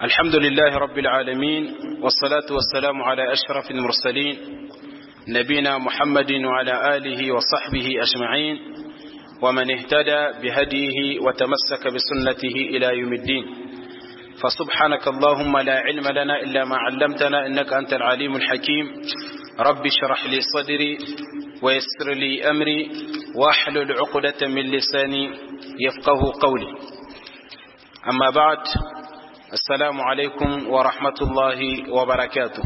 الحمد لله رب العالمين والصلاة والسلام على أشرف المرسلين نبينا محمد وعلى آله وصحبه أجمعين ومن اهتدى بهديه وتمسك بسنته إلى يوم الدين فسبحانك اللهم لا علم لنا إلا ما علمتنا إنك أنت العليم الحكيم رب اشرح لي صدري ويسر لي أمري واحلل عقدة من لساني يفقه قولي أما بعد السلام عليكم ورحمة الله وبركاته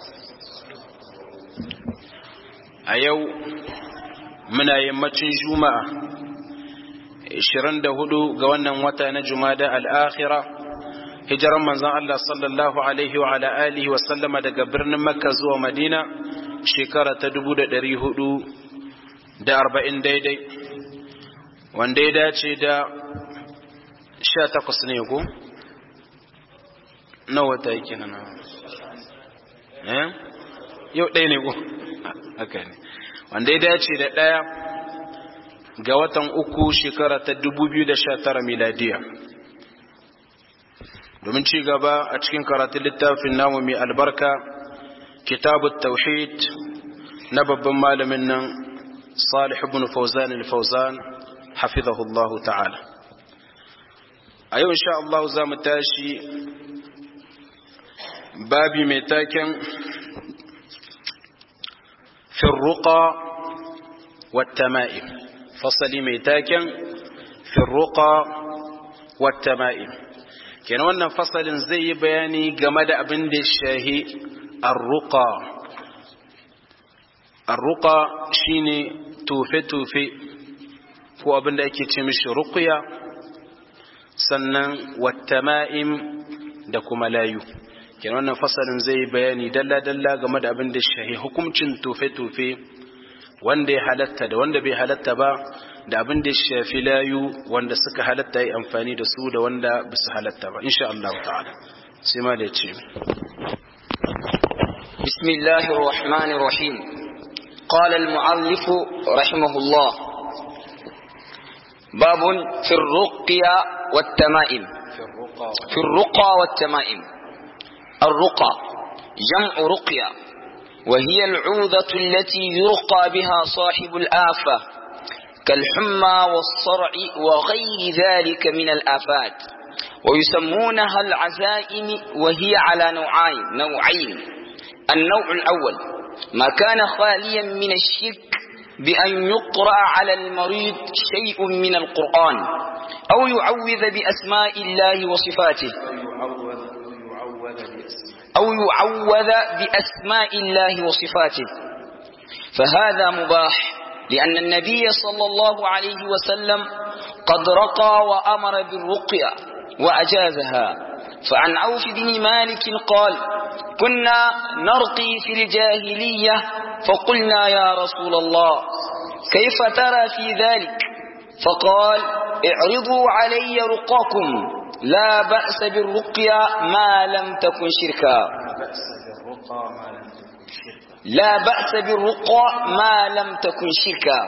أيو من يمتن جمعة 24 ga wannan wata na Jumada al-Akhira hijiran manzon Allah sallallahu alaihi wa ala alihi wa sallama daga birnin Makka zuwa Madina shekara ta 1440 daidai wanda ya dace da 18 ne ko na wata yake nan eh yau ɗaya ne ko haka ne wanda ya dace da ɗaya ga watan uku shekara ta 2019 miladiya domin ci gaba a cikin karatun littafin namu mai albarka kitabut tauhid na babban malamin nan salih ibn fawzan al-fawzan hafizahullahu ta'ala a yau insha Allah za mu tashi babi mai taken firruqa wat-tama'im fasali mai taken firruqa wat-tama'im kenan wannan fasalin zai yi bayani game da abin da shahi arruqa arruqa shine tufe-tufe ko abin da ake ce mishi ruqya sannan wattama'im da kuma layu kenan wannan fasalin zai yi bayani dalla-dalla game da abin da shahi hukuncin tufe-tufe wanda ya halatta da wanda bai halatta ba da abin da shafi layu wanda suka halatta yi amfani da su da wanda ba su halatta ba insha Allah ta'ala sai ma da ya ce بسم الله الرحمن الرحيم قال المعلف رحمه الله باب في الرقية والتمائم في الرقى والتمائم الرقى جمع رقية وهي العوذة التي يرقى بها صاحب الآفة كالحمى والصرع وغير ذلك من الآفات ويسمونها العزائم وهي على نوعين نوعين النوع الأول ما كان خاليا من الشرك بأن يقرأ على المريض شيء من القرآن أو يعوذ بأسماء الله وصفاته أو يعوذ بأسماء الله وصفاته فهذا مباح لأن النبي صلى الله عليه وسلم قد رقى وأمر بالرقية وأجازها فعن عوف بن مالك قال كنا نرقي في الجاهلية فقلنا يا رسول الله كيف ترى في ذلك فقال اعرضوا علي رقاكم لا بأس بالرقية ما لم تكن شركا لا بأس بالرقى ما لم تكن شركا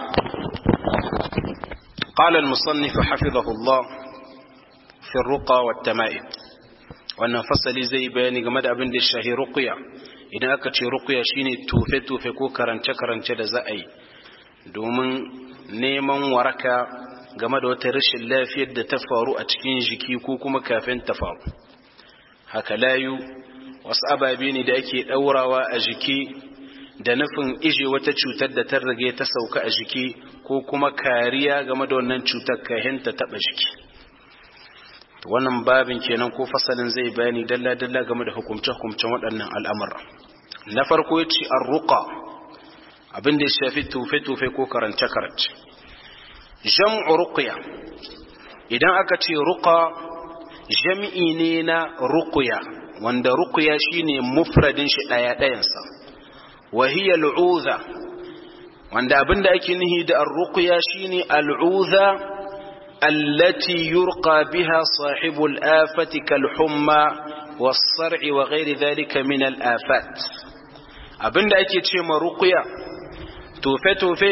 قال المصنف حفظه الله في الرقى والتمائم wannan fasali zai bayani game da abin da shahi ruqya idan aka ce ruqya shine tufe tufe ko karance karance da za a yi domin neman waraka game da wata rashin lafiyar da ta faru a cikin jiki ko kuma kafin ta faru haka layu wasu ababe ne da ake daurawa a jiki da nufin ije wata cutar da ta rage ta sauka a jiki ko kuma kariya game da wannan cutar kahin ta taba jiki wannan babin kenan ko fasalin zai bayani dalla-dalla game da hukumce-hukumcen waɗannan al'amura na farko ya ce an ruka abin da ya shafi tufe-tufe ko karance-karance jam'u ruqya idan aka ce ruqa jam'i ne na ruqya wanda ruqya shine mufradin shi daya dayansa wa hiya al'udha wanda abinda ake nihi da ar-ruqya shine al'udha allati yurqa biha sahibu al-afati kal-humma was-sar'i wa ghairi dhalika min al-afat abinda ake ce ma ruqya tofe tofe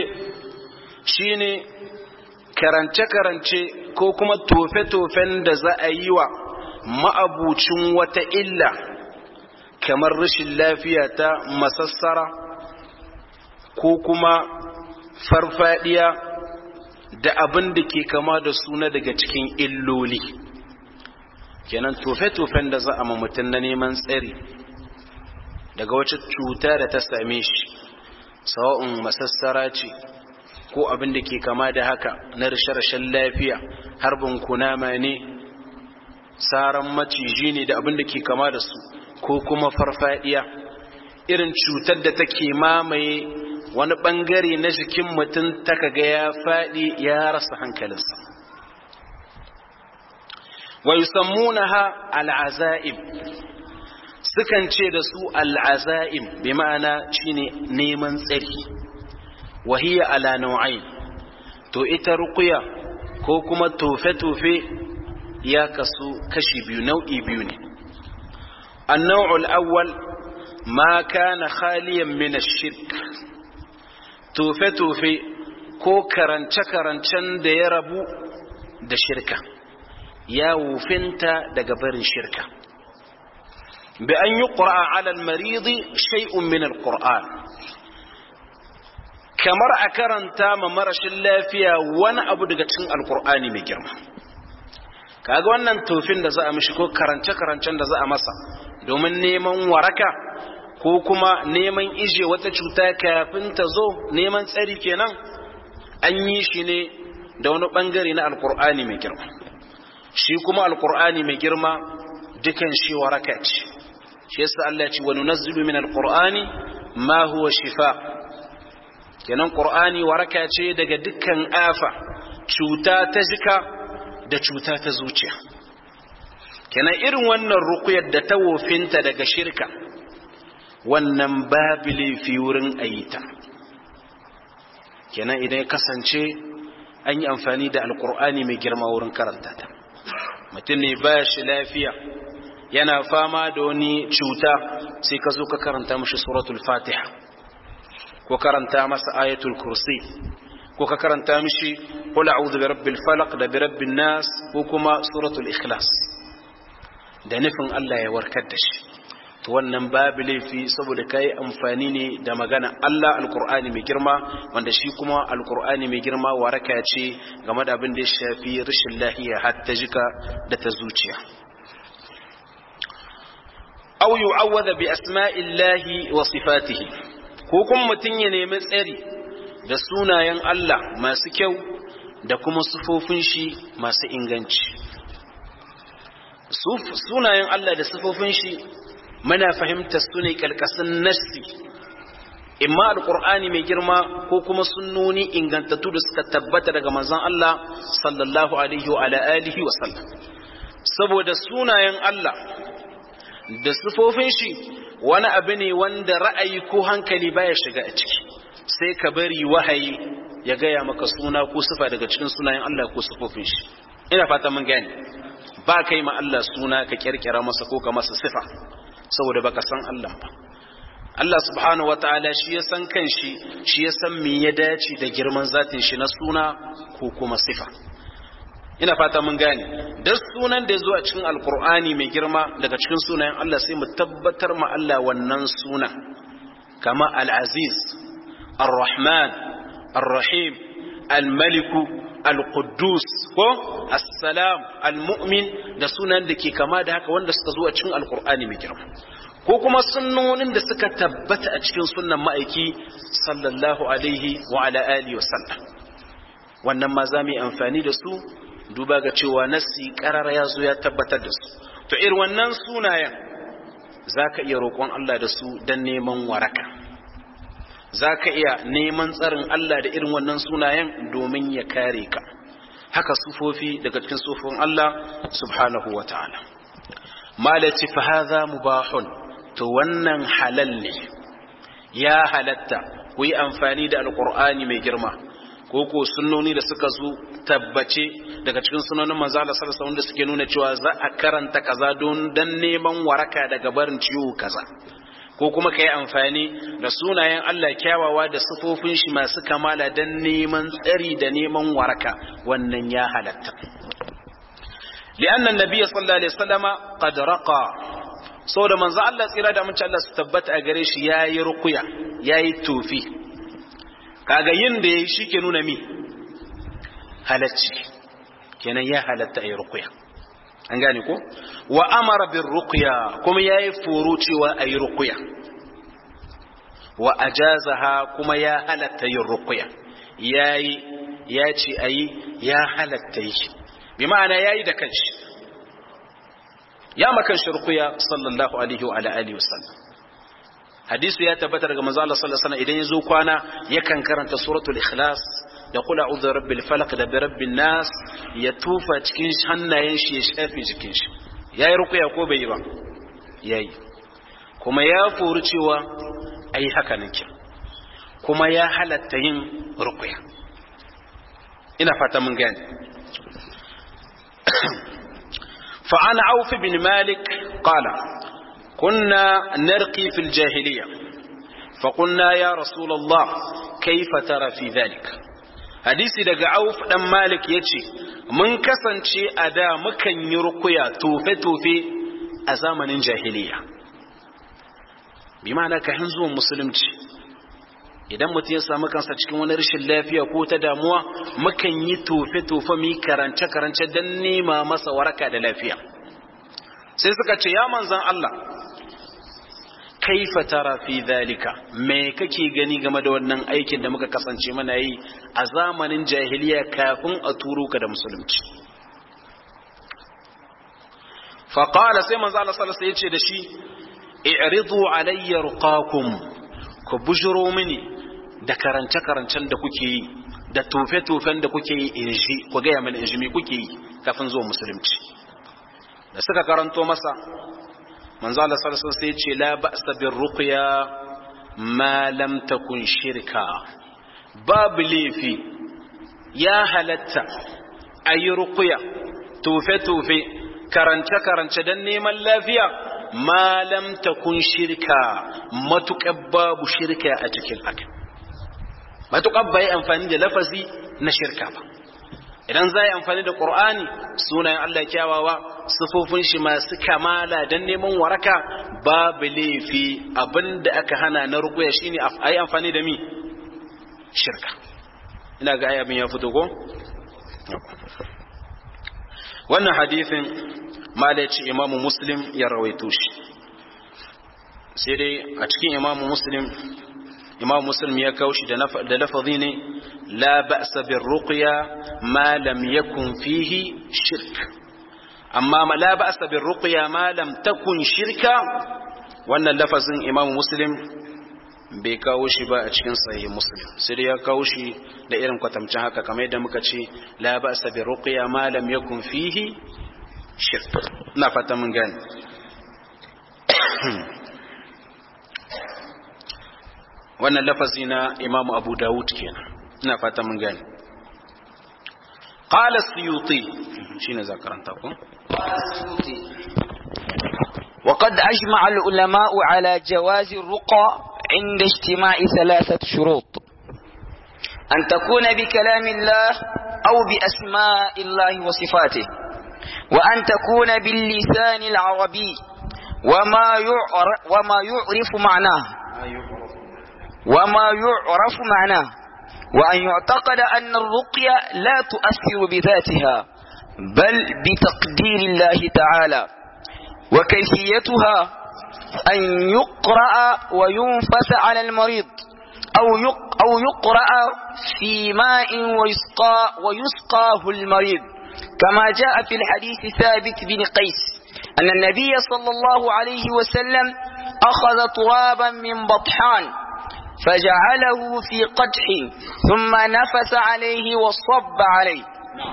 shine karance karance ko kuma tofe tofen da za a yi wa ma'abucin wata illa kamar rashin lafiya ta masassara ko kuma farfadiya da abin da ke kama da suna daga cikin illoli kenan tofe-tofen da za a mutum na neman tsari daga wacce cuta da ta same shi sawa'un masassara ce ko abin da ke kama da haka na rashe-rashen lafiya harbin kunama ne saran maciji ne da abin da ke kama da su ko kuma farfadiya irin cutar da take mamaye wani bangare na jikin mutum ta kaga ya faɗi ya rasa hankalinsa wa yusammunaha al'azaim sukan ce da su al'azaim bi ma'ana shine neman tsari wa hiya ala nau'ain to ita ruqya ko kuma tofe-tofe ya kasu kashi biyu nau'i biyu ne النوع الأول ما كان خاليا من الشرك توفي توفي ko karance-karancen da ya rabu da shirka ya wufinta daga barin shirka bi an yi ƙura'a alal maridi shay'un min al-ƙura'an kamar a karanta ma marashin lafiya wani abu daga cikin alƙur'ani mai girma kaga wannan tofin da za a mishi ko karance-karancen da za a masa domin neman waraka ko kuma neman ije wata cuta kafin ta zo neman tsari kenan an yi shi ne da wani bangare na alkur'ani mai girma shi kuma alkur'ani mai girma dukan shi waraka ce shi yasa Allah ya ce wa nunazzilu min alqur'ani ma huwa shifa kenan qur'ani waraka ce daga dukkan afa cuta ta jika da cuta ta zuciya kenan irin wannan rukuyar da ta wofinta daga shirka wannan babu laifi wurin ayita kenan idan ya kasance an yi amfani da alkur'ani mai girma wurin karanta ta mutum ne ba shi lafiya yana fama da wani cuta sai ka zo ka karanta mashi suratul fatiha ko karanta masa ayatul kursi ko ka karanta mishi qul a'udhu bi rabbil falaq da bi rabbin nas ko kuma suratul ikhlas da nufin Allah ya warkar da shi to wannan babu laifi saboda kai amfani ne da magana Allah alqur'ani mai girma wanda shi kuma alqur'ani mai girma waraka ce game da abin da ya shafi rashin lahiya har ta jika da ta zuciya aw yu'awwadha bi asma'illahi wa sifatihi ko kuma mutun ya nemi tsari da sunayen Allah masu kyau da kuma sufofin shi masu inganci sunayen Allah da sufofin shi muna fahimtar su ne kalkasin nassi imma alqur'ani mai girma ko kuma sunnoni ingantattu da suka tabbata daga manzon Allah sallallahu alaihi wa alihi wa sallam saboda sunayen Allah da sufofin shi wani abu ne wanda ra'ayi ko hankali baya shiga a ciki sai ka bari wahayi ya gaya maka suna ko sifa daga cikin sunayen Allah ko sifofin shi ina fata mun gane ba kai ma Allah suna ka kirkira masa ko ka masa sifa saboda baka san Allah ba Allah subhanahu wataala shi ya san kanshi shi ya san me ya dace da girman zatin shi na suna ko kuma sifa ina fata mun gane da sunan da ya zo a cikin alkur'ani mai girma daga cikin sunayen Allah sai mu tabbatar ma Allah wannan sunan kama al-aziz الرحمن الرحيم الملك القدوس ko assalam almu'min da sunan da ke kama da haka wanda suka zo a cikin alkur'ani mai girma ko kuma sunnonin da suka tabbata a cikin sunnan ma'aiki sallallahu alaihi wa ala alihi wa sallam wannan ma za mu yi amfani da su duba ga cewa nassi karara ya zo ya tabbatar da su to irin wannan sunayen za ka iya roƙon Allah da su don neman waraka za ka iya neman tsarin Allah da irin wannan sunayen domin ya kare ka haka sufofi daga cikin sufofin Allah subhanahu wa ta'ala malaci fa hadha mubahun to wannan halal ne ya halatta ku yi amfani da alqur'ani mai girma ko ko sunnoni da suka zo tabbace daga cikin sunonin manzo Allah sallallahu alaihi wasallam suke nuna cewa za a karanta kaza don dan neman waraka daga barin ciwo kaza ko kuma ka yi amfani da sunayen Allah kyawawa da sufofin shi masu kamala don neman tsari da neman waraka wannan ya halatta li'anna an-nabiy sallallahu alaihi wasallama qad raqa saboda manzo Allah tsira da mutunci Allah su tabbata a gare shi yayi ruqya yayi tufi kaga yin da yayi shike nuna mi halacci kenan ya halatta ayi ruqya an gane ko wa amara bir ruqya kuma yayi furu cewa ayi ruqya wa ajazaha kuma ya halatta yin ruqya yayi ya ce ayi ya halatta yi bi ma'ana yayi da kanshi ya makan shi ruqya sallallahu alaihi wa ala alihi wasallam hadisi ya tabbata daga manzo Allah sallallahu alaihi wasallam idan yazo kwana yakan karanta suratul ikhlas da kula uzu rabbil falaq da birabbin nas ya tufa cikin hannayen shi ya shafe jikin shi yayi ruqya ko bai yi ba yayi kuma ya furu cewa ai haka nake kuma ya halatta yin ruqya ina fata mun gane fa ana auf bin malik qala kunna narqi fil jahiliya فقلنا يا رسول الله كيف ترى في ذلك hadisi daga auf dan malik ya ce mun kasance a da mukan yi rukuya tofe-tofe a zamanin jahiliya bi ma'ana ka zuwan musulunci idan mutum ya samu kansa cikin wani rashin lafiya ko ta damuwa mukan yi tofe-tofe mu karance-karance don nema masa waraka da lafiya sai suka ce ya manzan Allah kaifa tara fi dhalika me kake gani game da wannan aikin da muka kasance muna yi a zamanin jahiliya kafin a turo ka da musulunci fa qala sai manzo Allah sallallahu alaihi wasallam yace da shi i'ridu alayya ruqakum ku bujuro mini da karance karancen da kuke yi da tofe tofen da kuke yi in shi ku ga mini in shi me kuke yi kafin zuwa musulunci da suka karanto masa manzo Allah sallallahu alaihi wasallam ce la ba'sa bir ruqya ma lam takun shirka babu laifi ya halatta ayi ruqya tufe tufe karance karance dan neman lafiya ma lam takun shirka matuƙar babu shirka a cikin haka matuƙar bai amfani da lafazi na shirka ba idan za yi amfani da ƙur'ani sunayen Allah kyawawa sufofin shi masu kamala don neman waraka babu laifi abinda aka hana na rukuya shine a yi amfani da mi shirka ina ga ayyabin ya fito ko? wannan hadithin malaci imamu muslim ya rawaito shi sai dai a cikin imamu muslim imam muslim ya kawo shi da lafazi ne la ba'sa bir ruqya ma lam yakun fihi shirk amma la ba'sa bir ruqya ma lam takun shirka wannan lafazin imam muslim bai kawo shi ba a cikin sahih muslim sai dai ya kawo shi da irin kwatamcin haka kamar yadda muka ce la ba'sa bir ruqya ma lam yakun fihi shirk ina fata mun gane wannan lafazi na imam abu dawud kenan ina fata mun gani qala suyuti shine zakaranta ko وقد أجمع العلماء على جواز الرقى عند اجتماع ثلاثة شروط أن تكون بكلام الله أو بأسماء الله وصفاته وأن تكون باللسان العربي وما يعرف, وما يعرف معناه وما يعرف معناه وأن يعتقد أن الرقية لا تؤثر بذاتها بل بتقدير الله تعالى وكيفيتها أن يقرأ وينفث على المريض أو أو يقرأ في ماء ويسقى ويسقاه المريض كما جاء في الحديث ثابت بن قيس أن النبي صلى الله عليه وسلم أخذ ترابا من بطحان فجعله في قدح ثم نفس عليه وصب عليه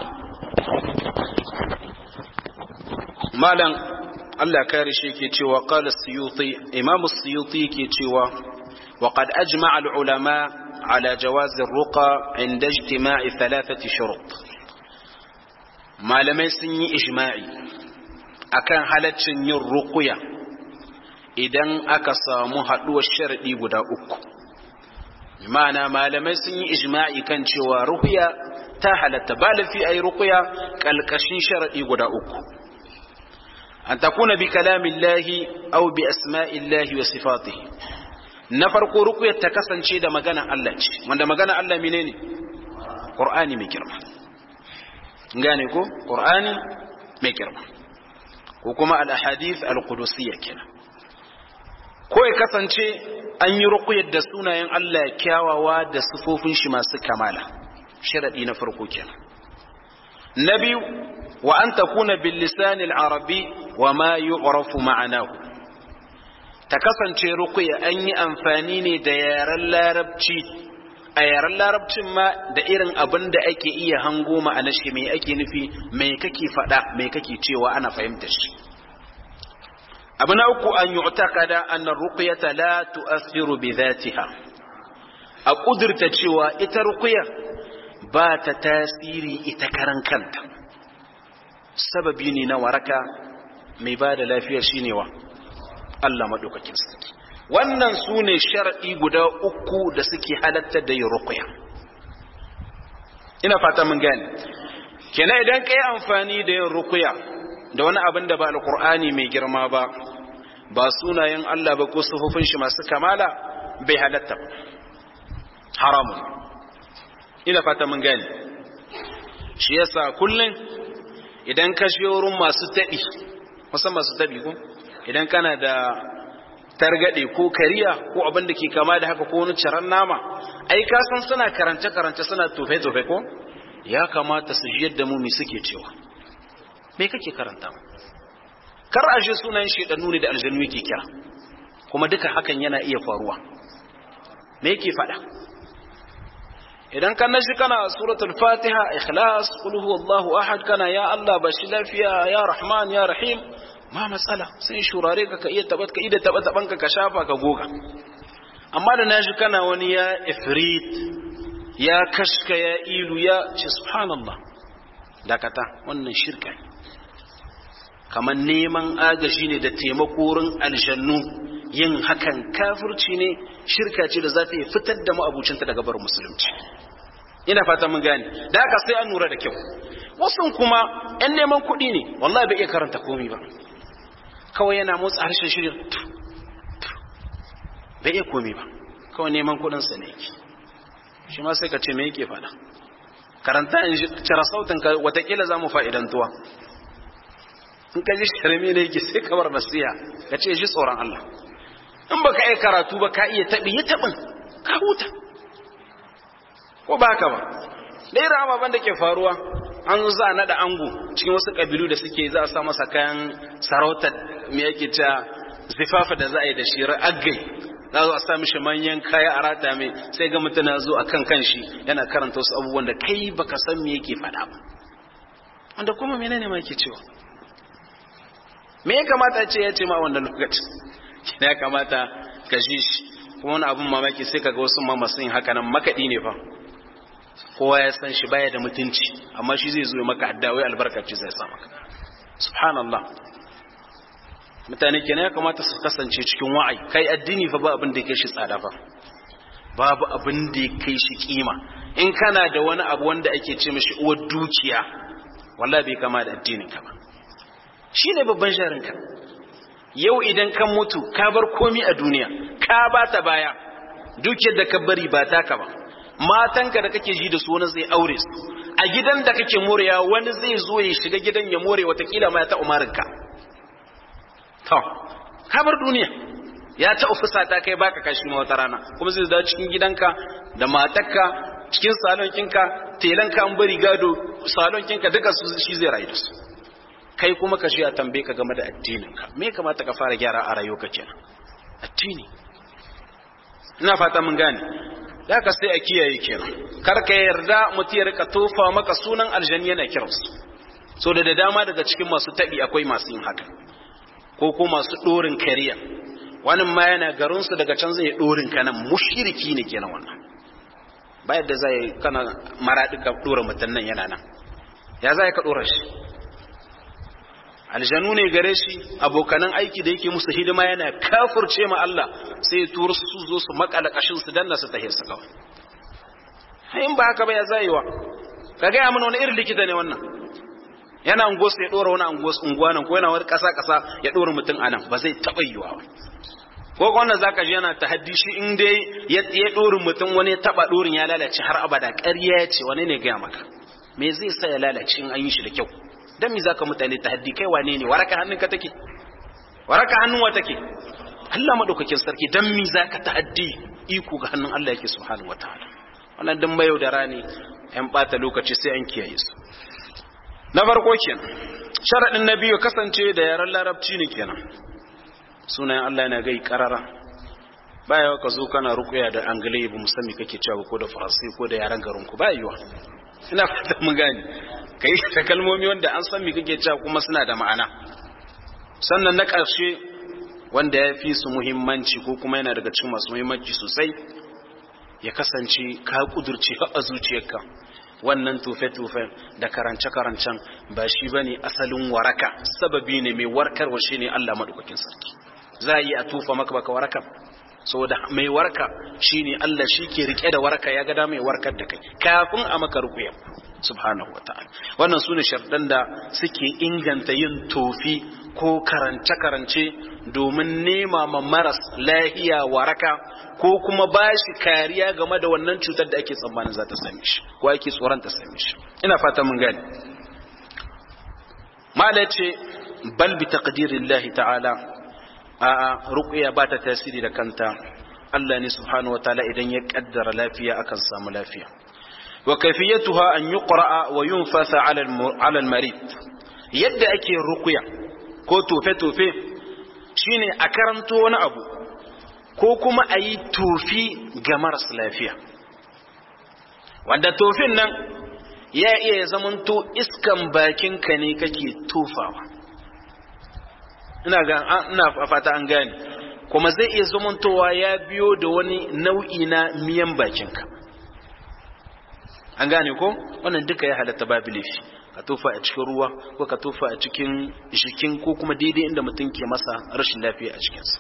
malam Allah kare shi ke cewa qala suyuti imam suyuti ke cewa wa qad ajma'a al-ulama ala jawaz ar-ruqa inda ijtima'i thalathati shurut malamai sun yi ijma'i akan halaccin yin ruqya idan aka samu haduwar sharadi guda uku ma'ana malamai sun yi ijma'i kan cewa ruqya ta halatta ba lafi ayi ruqya kalkashin sharadi guda uku an takuna bi kalamillahi aw bi asma'illahi wa sifatihi na farko ruqyar ta kasance da magana Allah ce wanda magana Allah menene Qur'ani mai girma gane ko Qur'ani mai girma ko kuma al-ahadith al-qudussiyya kenan ko ya kasance an yi ruqyar da sunayen Allah kyawawa da sifofin shi masu kamala sharadi na farko kenan na biyu wa an takuna bil lisan al-arabi wa ma yu'rafu ma'anahu ta kasance ruqya an yi amfani ne da yaren larabci a yaren larabcin ma da irin abin da ake iya hango ma'ana shi mai ake nufi mai kake faɗa mai kake cewa ana fahimtar shi abu na uku an yi utakada annan ruqyata la tu'athiru bi dhatiha a kudurta cewa ita ruqya ba ta tasiri ita karan kanta sababi ne na waraka mai ba da lafiya shine wa Allah madaukakin sarki wannan su ne sharaɗi guda uku da suke halatta da yin ruqya ina fata mun gane kenan idan kai amfani da yin ruqya da wani abin da ba alqur'ani mai girma ba ba sunayen Allah ba ko sufufin shi masu kamala bai halatta ba haramun ina fata mun gane shi yasa kullun idan ka shi wurin masu taɓi musan masu taɓi ko idan kana da targaɗe ko kariya ko abin da ke kama da haka ko wani ciran nama ai ka san suna karance karance suna tofe tofe ko ya kamata su ji yadda mu mi suke cewa me kake karanta kar a je sunan shedanu ne da aljannu yake kira kuma duka hakan yana iya faruwa me yake faɗa idan kan nashi kana suratul fatiha ikhlas qul huwallahu ahad kana ya allah bashi lafiya ya rahman ya rahim ma matsala sai shurare ka ka iya tabat ka ida taba taban ka ka shafa ka goga amma da nashi kana wani ya ifrit ya kashka ya ilu ya ce subhanallah dakata wannan shirka ne kamar neman agaji ne da taimako wurin aljannu yin hakan kafirci ne shirka ce da za ta yi fitar da ma'abucinta daga bar musulunci ina fata mun gane da haka sai an lura da kyau wasu kuma yan neman kuɗi ne wallahi bai iya karanta komai ba kawai yana motsa harshen shirin bai iya komai ba kawai neman kuɗinsa ne yake shi ma sai ka ce me yake faɗa karanta in cira sautin ka watakila za mu fa'idantuwa in ka ji shirme ne yake sai ka bar nasiya ka ce shi tsoron Allah in baka iya karatu ba ka iya taɓi ya taɓin ka huta ko ba ka ba da irin ababen da ke faruwa an za a naɗa ango cikin wasu ƙabilu da suke za a sa masa kayan sarautar me yake ta zifafa da za a yi da shi aggai za a sa mishi manyan kaya a rata mai sai ga mutum na zo a kan kanshi yana karanta wasu abubuwan da kai baka san me yake faɗa ba wanda kuma menene ma yake cewa me ya kamata ce ya ce ma wannan lokacin ya kamata ka ji shi kuma wani abin mamaki sai kaga wasu ma masu yin haka nan makaɗi ne fa kowa ya san shi baya da mutunci amma shi zai zo maka adda wai albarkaci zai sa maka subhanallah mutane kenan ya kamata su kasance cikin wa'ai kai addini fa ba abin da ya kai shi tsada fa babu abin da ya kai shi kima in kana da wani abu wanda ake ce mishi uwar dukiya wallahi bai kama da addinin ka ba shine babban sharin ka yau idan kan mutu ka bar komi a duniya ka ba ta baya dukiyar da ka bari ba taka ba matanka da kake ji da su wani zai aure su a gidan da kake morewa wani zai zo ya shiga gidan ya more watakila ma ya ta umarinka to ka bar duniya ya ta ofisa ta kai baka kashi ma wata rana kuma zai dawo cikin gidanka da matarka cikin salon kinka telanka an bari gado salon kinka duka su shi zai rayu da su kai kuma ka shi a tambaye ka game da addinin ka me kamata ka fara gyara a rayuwarka kenan addini ina fata mun gane da ka sai a kiyaye kenan kar ka yarda mutum ya rika tofa maka sunan aljanni yana kiransu so da da dama daga cikin masu taɓi akwai masu yin haka ko ko masu ɗorin kariya wani ma yana garinsu daga can zai ɗorin kanan mushiriki ne kenan wannan ba yadda za yi kana maraɗi ka ɗora mutum nan yana nan ya za ka ɗora shi aljanu ne gare shi abokanan aiki da yake musu hidima yana kafurce ma Allah sai ya turu su zo su makala kashin su danna su tahe su kawai in ba haka ba ya zayewa ka gaya mana wani irin likita ne wannan yana unguwarsu ya ɗora wani unguwa nan ko yana wani ƙasa ƙasa ya ɗora mutum a nan ba zai taɓa yiwa ba ko wanda za ka ji yana tahaddi shi in dai ya ɗorin mutum wani ya taɓa ɗorin ya lalace har abada ƙarya ya ce wani ne gaya maka me zai sa ya lalace in an yi shi da kyau dan me zaka mutane tahaddi kai wane ne waraka hannun ka take waraka hannun wa take Allah madaukakin sarki dan me zaka tahaddi iko ga hannun Allah yake subhanahu wataala wannan dan mayau da rani yan bata lokaci sai an kiyaye su na farko kenan sharadin na biyu kasance da yaran larabci ne kenan sunayen Allah yana gai karara baya ka zo kana rukuya da angale ba musamman kake cewa ko da faransi ko da yaran garin ku ba yiwa ina fata mun gane kai ta kalmomi wanda an san me kake cewa kuma suna da ma'ana sannan na ƙarshe wanda ya fi su muhimmanci ko kuma yana daga cikin masu muhimmanci sosai ya kasance ka kudurce a zuciyarka wannan tufe-tufen da karance-karancen ba shi ba ne asalin waraka sababi ne mai warkarwa shi ne Allah maɗaukakin sarki za a yi a tufa maka baka waraka saboda mai warka shi ne Allah shi ke rike da waraka ya gada mai warkar da kai kafin a maka rukuya subhanahu wa ta'ala wannan su ne sharɗan da suke inganta yin tofi ko karance-karance domin nema ma maras lahiya waraka ko kuma ba shi kariya game da wannan cutar da ake tsammanin za ta same shi ko ake tsoron ta same shi ina fata mun gani mala ce bal bi taqdirillahi ta'ala a ruqya ba ta tasiri da kanta Allah ne subhanahu wa ta'ala idan ya kaddara lafiya akan samu lafiya wa kayfiyatuha an yuqra wa yunfasa ala al-marid yadda ake ruqya ko tofe tofe shine a karanto wani abu ko kuma a yi tofi ga maras lafiya wanda tofin nan ya iya zamanto iskan bakinka ne kake tofawa ina ga ina fata an gane kuma zai iya zamantowa ya biyo da wani nau'i na miyan bakinka an gane ko wannan duka ya halatta babu laifi ka tofa a cikin ruwa ko ka tofa a cikin jikin ko kuma daidai inda mutum ke masa rashin lafiya a cikinsa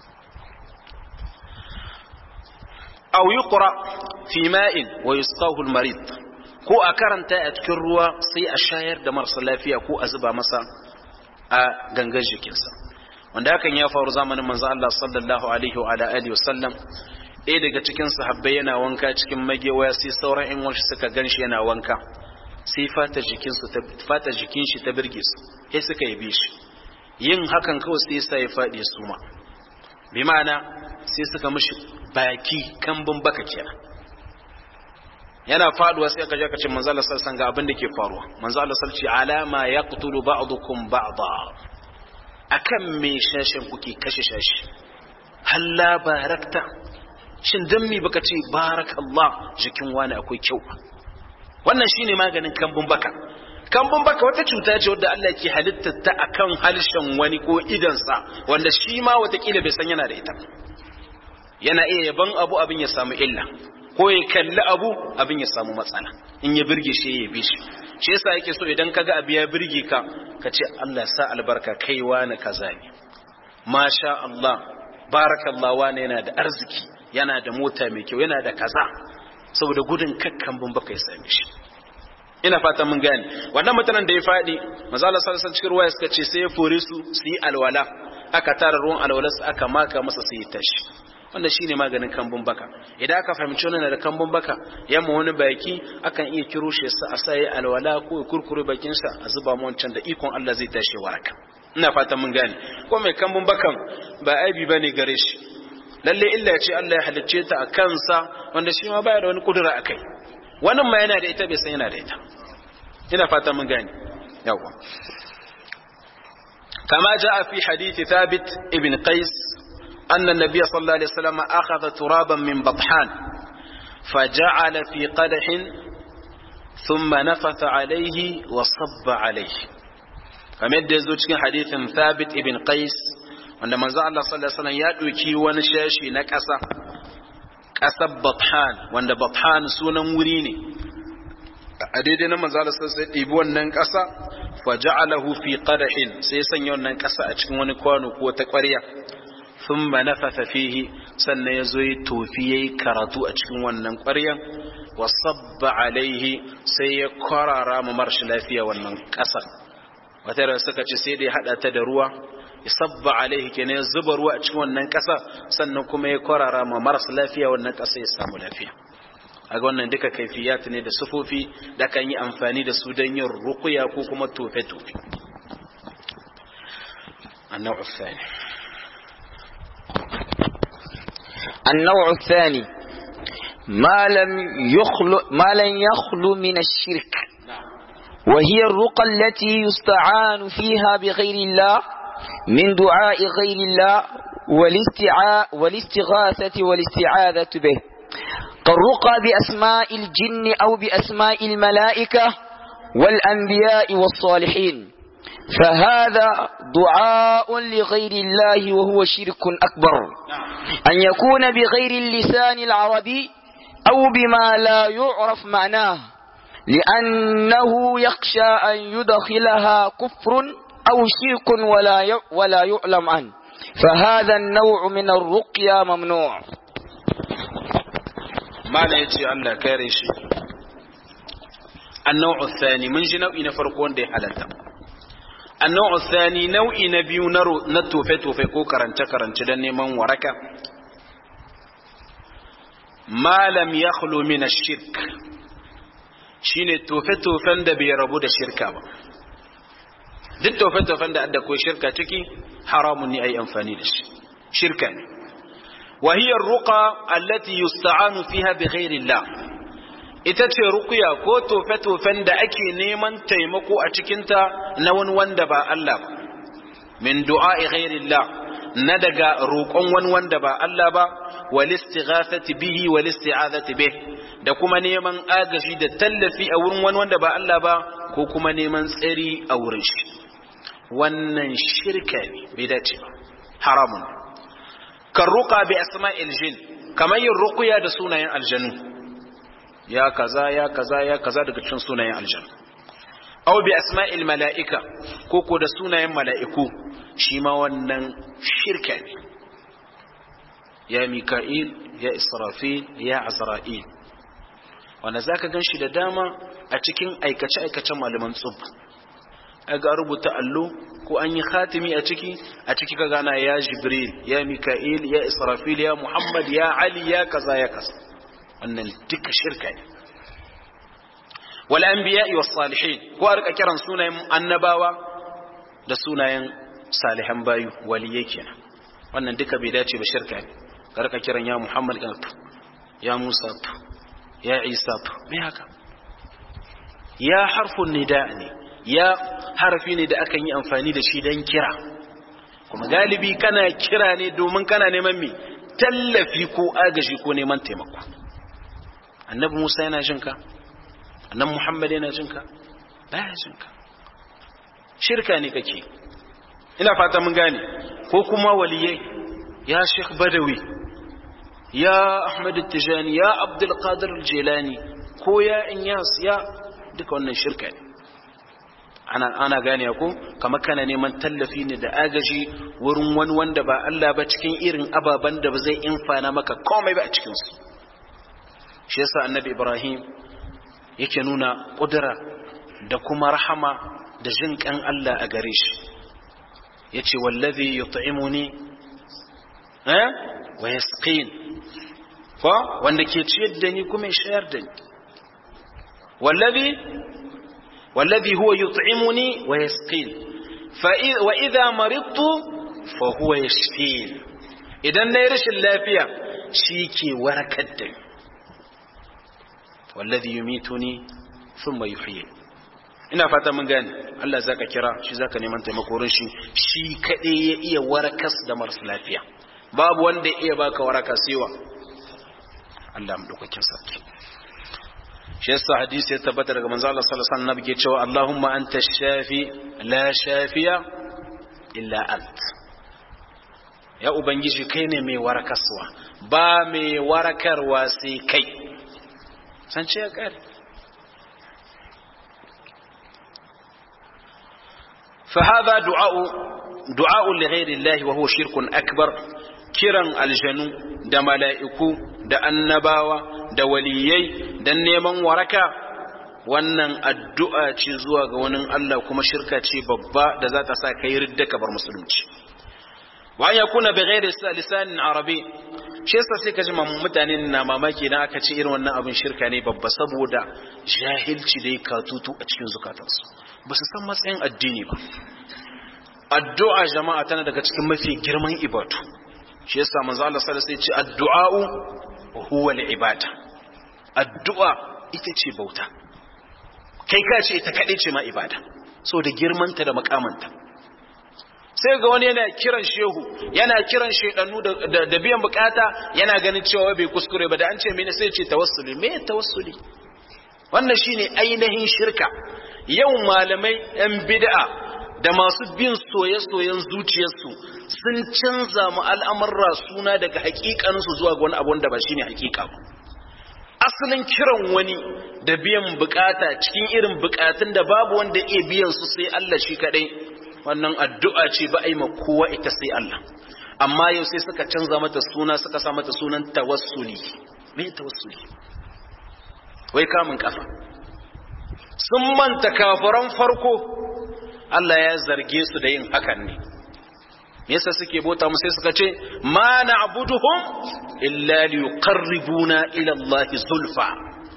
aw yuqra fi ma'in wa yusqahu al-marid ko a karanta a cikin ruwa sai a shayar da marasa lafiya ko a zuba masa a gangan jikinsa wanda hakan ya faru zamanin manzo Allah sallallahu alaihi wa ala alihi wasallam ɗaya daga cikin sahabbai yana wanka cikin magewaya sai sauran ƴan wasu suka ganshi yana wanka sai fata jikinsu ta fata jikin shi ta birge su sai suka yi shi yin hakan kawai sai sa ya faɗi suma bi ma'ana sai suka mishi baki kambun baka kenan yana faduwa sai aka je ka ce manzo Allah sallallahu ga abin da ke faruwa manzo Allah sallallahu alama yaqtulu ba'dukum ba'da akan me shashin kuke kashe shashi halla barakta shin dan me baka ce barakallah jikin wani akwai kyau wannan shine maganin kambun baka kambun baka wata cuta ce wadda Allah ke halitta ta akan halshen wani ko idansa wanda shi ma watakila bai san yana da ita yana iya yaban abu abin ya samu illa ko ya kalli abu abin ya samu matsala in ya birge shi ya yabe shi shi yasa yake so idan kaga abu ya birge ka ka ce Allah sa albarka kai wani kaza ne masha Allah barakallah wani yana da arziki yana da mota mai kyau yana da kaza saboda gudun kakkan bun baka ya same shi ina fata mun gane wannan mutanen da ya faɗi manzo Allah sallallahu alaihi cikin ruwaya suka ce sai ya fore su su yi alwala aka tara ruwan alwala su aka maka masa sai ya tashi wannan shine maganin kambun baka idan aka fahimci wannan da kambun baka yamma wani baki akan iya kiro shi sa a sai alwala ko ya kurkure bakin sa a zuba mu wancan da ikon Allah zai tashi waraka ina fatan mun gane ko mai kambun bakan ba aibi bane gare shi lalle illa ce Allah ya halicce ta a kansa wanda shi ma baya da wani kudura akai wannan ma yana da ita bai san yana da ita ina fatan mun gane yawa كما جاء في حديث ثابت ابن قيس أن النبي صلى الله عليه وسلم أخذ ترابا من بطحان فجعل في قدح ثم نفث عليه وصب عليه كما يدزو cikin hadithin Thabit ibn Qais wanda manzo Allah sallallahu alaihi wasallam ya doki wani shashi na ƙasa ƙasar Bathan wanda Bathan sunan wuri ne a daidai na manzo Allah sallallahu alaihi wasallam ɗibi wannan ƙasa faja'alahu fi qadahin sai sanya wannan ƙasa a cikin wani kwano ko ta ƙwarya thumma nafatha fihi sannan yazo yi tofi yayi karatu a cikin wannan ƙwaryan wa sabba alaihi sai ya kwarara mu marshi lafiya wannan ƙasar wata da suka ce sai da ya hada ta da ruwa ya sabba alaihi kenan ya zuba ruwa a cikin wannan ƙasa sannan kuma ya kwarara ma marasa lafiya wannan ƙasa ya samu lafiya a ga wannan duka kaifiyat ne da sufofi da kan yi amfani da su don yin rukuya ko kuma tofe-tofe النوع الثاني النوع الثاني ما لم يخلو ما لم يخلو من الشرك وهي الرقى التي يستعان فيها بغير الله من دعاء غير الله والاستعاء والاستغاثة والاستعاذة به كالرقى بأسماء الجن أو بأسماء الملائكة والأنبياء والصالحين فهذا دعاء لغير الله وهو شرك أكبر أن يكون بغير اللسان العربي أو بما لا يعرف معناه لأنه يخشى أن يدخلها كفر أو شرك ولا ولا يعلم عنه فهذا النوع من الرقية ممنوع ما لا يجي الله كاريش النوع الثاني من جنو إن فرقون دي حالتا النوع الثاني نوع نبي نرو نتوفي توفي كو كرنچ كرنچ دني من وركا ما لم يخلو من الشرك shine tofe-tofen da bai rabu da shirka ba duk tofe-tofen da adda ko shirka ciki haramun ne a yi amfani da shi shirka ne wahiyar ruka allati yusta'anu fiha bi ghairillah ita ce rukuya ko tofe-tofen da ake neman taimako a cikinta na wani wanda ba Allah ba min du'a'i ghairillah na daga roƙon wani wanda ba Allah ba wal istighathati bihi wal isti'azati bih da kuma neman agaji da tallafi a wurin wani wanda ba Allah ba ko kuma neman tsari a wurin shi wannan shirka ne bai dace ba haramun kan ruqa bi asma'il jin kamar yin ruqya da sunayen aljanu ya kaza ya kaza ya kaza daga cikin sunayen aljanu aw bi asma'il mala'ika ko ko da sunayen mala'iku shi ma wannan shirka ne ya mika'il ya israfil ya azra'il wanda za ka gan shi da dama a cikin aikace-aikacen malaman tsub a ga rubuta allo ko an yi khatimi a ciki a ciki ka gana ya jibril ya mika'il ya israfil ya muhammad ya ali ya kaza ya kaza wannan duka shirka ne wal anbiya was salihin ko a rika kiran sunayen annabawa da sunayen salihan bayu waliyai kenan wannan duka bai dace ba shirka ne ka rika kiran ya muhammad ya musa ya isa to me haka ya harfun nida ne ya harfi ne da akan yi amfani da shi don kira kuma galibi kana kira ne domin kana neman me tallafi ko agaji ko neman taimako annabi musa yana jin ka annabi muhammad yana jin ka baya jin ka shirka ne kake ina fata mun gane ko kuma waliyai ya sheikh badawi ya Ahmad Tijani ya Abdul Qadir Jilani ko ya Inyas ya duka wannan shirka ne ana ana gane ko kamar kana neman tallafi ne da agaji wurin wani wanda ba Allah ba cikin irin ababan da ba zai infana maka komai ba a cikin su shi yasa Annabi Ibrahim yake nuna kudura da kuma rahama da jin kan Allah a gare shi yace wallazi yut'imuni eh wa yasqin ko wanda ke ciyar da ni kuma ya shayar da ni wallazi wallazi huwa yut'imuni wa yasqin fa wa idha maridtu fa huwa yashfin idan nayi rashin lafiya shi ke warakar da ni wallazi yumituni thumma yuhyi ina fata mun gane Allah zaka kira shi zaka neman taimako shi shi kadai ya iya warakas da marasa lafiya babu wanda ya iya baka waraka siwa Allah madaukakin sarki shi yasa hadisi ya tabbata daga manzo Allah sallallahu alaihi wasallam ke cewa Allahumma anta shafi la shafiya illa ant ya ubangiji kai ne mai warakaswa ba mai warakarwa sai kai san ce ya kare فهذا دعاء دعاء لغير الله وهو شرك أكبر kiran aljanu da mala'iku da annabawa da waliyai don neman waraka wannan addu'a ce zuwa ga wani Allah kuma shirka ce babba da za ta sa kai ridda ka bar musulunci wa ya kuna bi ghairi lisanin arabi shi yasa sai ka ji mutane na mamaki na aka ce irin wannan abin shirka ne babba saboda jahilci da ya katutu a cikin zukatansu ba su san matsayin addini ba addu'a jama'a tana daga cikin mafi girman ibadu shi yasa manzo Allah sallallahu alaihi wasallam ya ce addu'a'u huwa al-ibada addu'a ita ce bauta kai ka ce ita kaɗai ce ma ibada so da girmanta da makamanta sai ga wani yana kiran shehu yana kiran shedanu da biyan bukata yana ganin cewa bai kuskure ba da an ce mene sai ce tawassuli me tawassuli wannan shine ainihin shirka yau malamai yan bid'a da masu bin soye-soyen zuciyarsu sun canza mu al'amurra suna daga hakikaninsu zuwa ga wani abu da ba shine hakika ba asalin kiran wani da biyan bukata cikin irin bukatun da babu wanda iya biyan su sai Allah shi kadai wannan addu'a ce ba a yi ma kowa ita sai Allah amma yau sai suka canza mata suna suka sa mata sunan tawassuli me tawassuli wai kamun kafa sun manta kafiran farko Allah ya zarge su da yin hakan ne me yasa suke bota mu sai suka ce ma na'buduhum illa liqarribuna ila Allah zulfa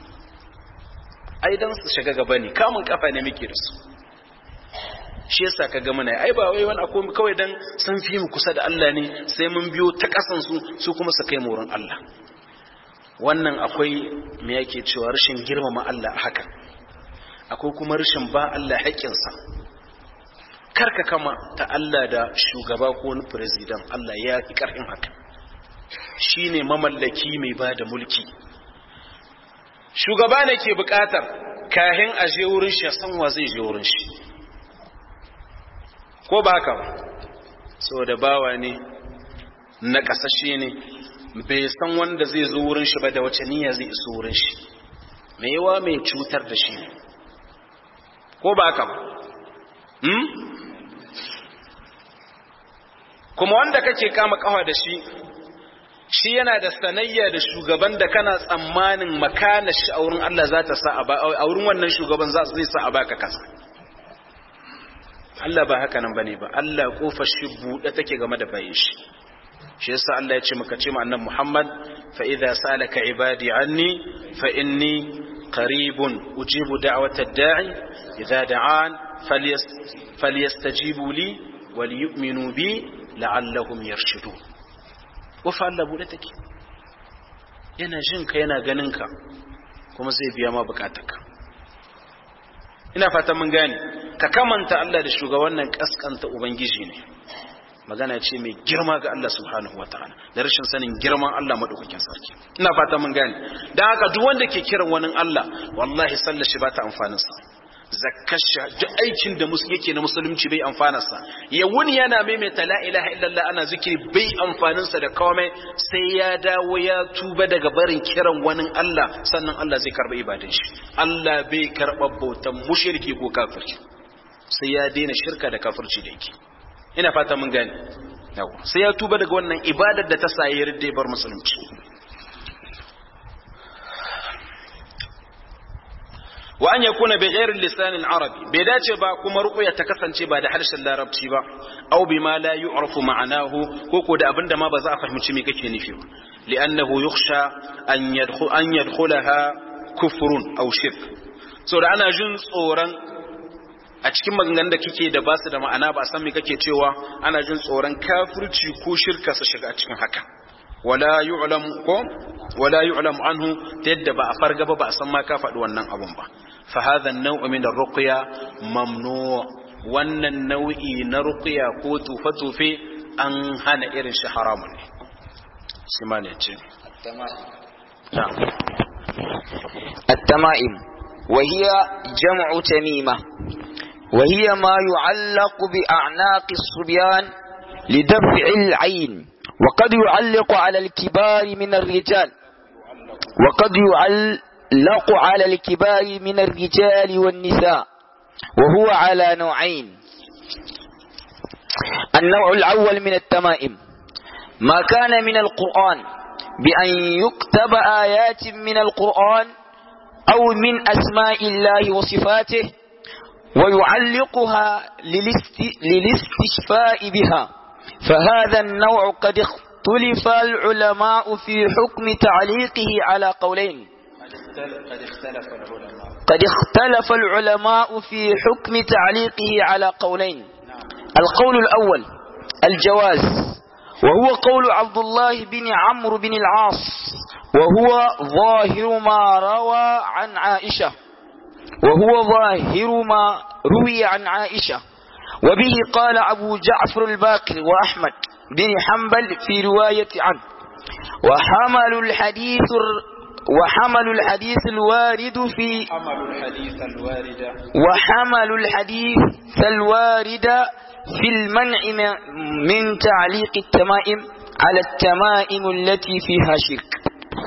ai dan su shiga gaba ne kamun kafa ne muke da su shi yasa ka ga muna ai ba wai wani akwai kawai dan sun fi mu kusa da Allah ne sai mun biyo ta kasan su su kuma su kai mu wurin Allah wannan akwai me yake cewa rashin girmama Allah haka akwai kuma rashin ba Allah haƙƙinsa karka kama ta Allah da shugaba ko wani president Allah ya fi ƙarfin haka shi ne mamallaki mai ba da mulki shugaba ne ke buƙatar kahin a je wurin shi san wa zai je wurin shi ko ba haka ba saboda bawa ne na ƙasashe ne bai san wanda zai zo wurin shi ba da wace niyya zai iso wurin shi mai yawa mai cutar da shi ne ko ba haka ba kuma wanda kake kama kawa da shi shi yana da sanayya da shugaban da kana tsammanin makana shi a wurin Allah za ta sa a wurin wannan shugaban za zai sa a baka kasa Allah ba haka nan bane ba Allah kofar shi buɗe take game da bayin shi shi yasa Allah ya ce maka ce ma annabi Muhammad fa idza salaka ibadi anni fa inni qaribun ujibu da'wata da'i idza da'an falyastajibu li wal yu'minu bi la'allahum yarshudun wafa Allah bude take yana jin ka yana ganin ka kuma zai biya ma bukatarka ina fata mun gane ka kamanta Allah da shugaban nan kaskanta ubangiji ne magana ce mai girma ga Allah subhanahu wataala da rashin sanin girman Allah madaukakin sarki ina fata mun gane dan haka duk wanda ke kiran wani Allah wallahi sallar shi ba ta amfanin sa zakkasha duk aikin da musu yake na musulunci bai amfanarsa ya wuni yana maimaita la ilaha illallah ana zikiri bai amfaninsa da komai sai ya dawo ya tuba daga barin kiran wani Allah sannan Allah zai karba ibadan shi Allah bai karba bautan mushriki ko kafirci sai ya daina shirka da kafirci da yake ina fata mun gane yawa sai ya tuba daga wannan ibadar da ta sa ya yarda bar musulunci wa an yakuna bi ghairi lisanin arabi bai dace ba kuma ruqya ta kasance ba da harshen larabci ba aw bima la yu'rafu ma'anahu ko ko da abinda ma ba za a fahimci me kake nufi ba li'annahu yukhsha an yadkhul an yadkhulaha kufrun aw shirk so da ana jin tsoron a cikin maganganun da kike da basu da ma'ana ba san me kake cewa ana jin tsoron kafirci ko shirka su shiga cikin haka wala yu'lam ko wala yu'lam anhu ta yadda ba a farga ba ba a san ma ka faɗi wannan abun ba fa hadha an-naw' min ar-ruqya mamnu' wannan nau'i na ruqya ko tufa tufe an hana irin shi haramun ne shi ma ne ce التمائم وهي جمع تميمة وهي ما يعلق بأعناق الصبيان لدفع العين وقد يعلق على الكبار من الرجال وقد يعلق على الكبار من الرجال والنساء وهو على نوعين النوع الأول من التمائم ما كان من القرآن بأن يكتب آيات من القرآن أو من أسماء الله وصفاته ويعلقها للاستشفاء بها فهذا النوع قد اختلف العلماء في حكم تعليقه على قولين قد اختلف العلماء قد اختلف العلماء في حكم تعليقه على قولين القول الأول الجواز وهو قول عبد الله بن عمرو بن العاص وهو ظاهر ما روى عن عائشة وهو ظاهر ما روي عن عائشة وبه قال أبو جعفر الباقر وأحمد بن حنبل في رواية عنه وحمل الحديث وحمل الحديث الوارد في حمل الحديث الوارد وحمل الحديث الوارد في المنع من تعليق التمائم على التمائم التي فيها شرك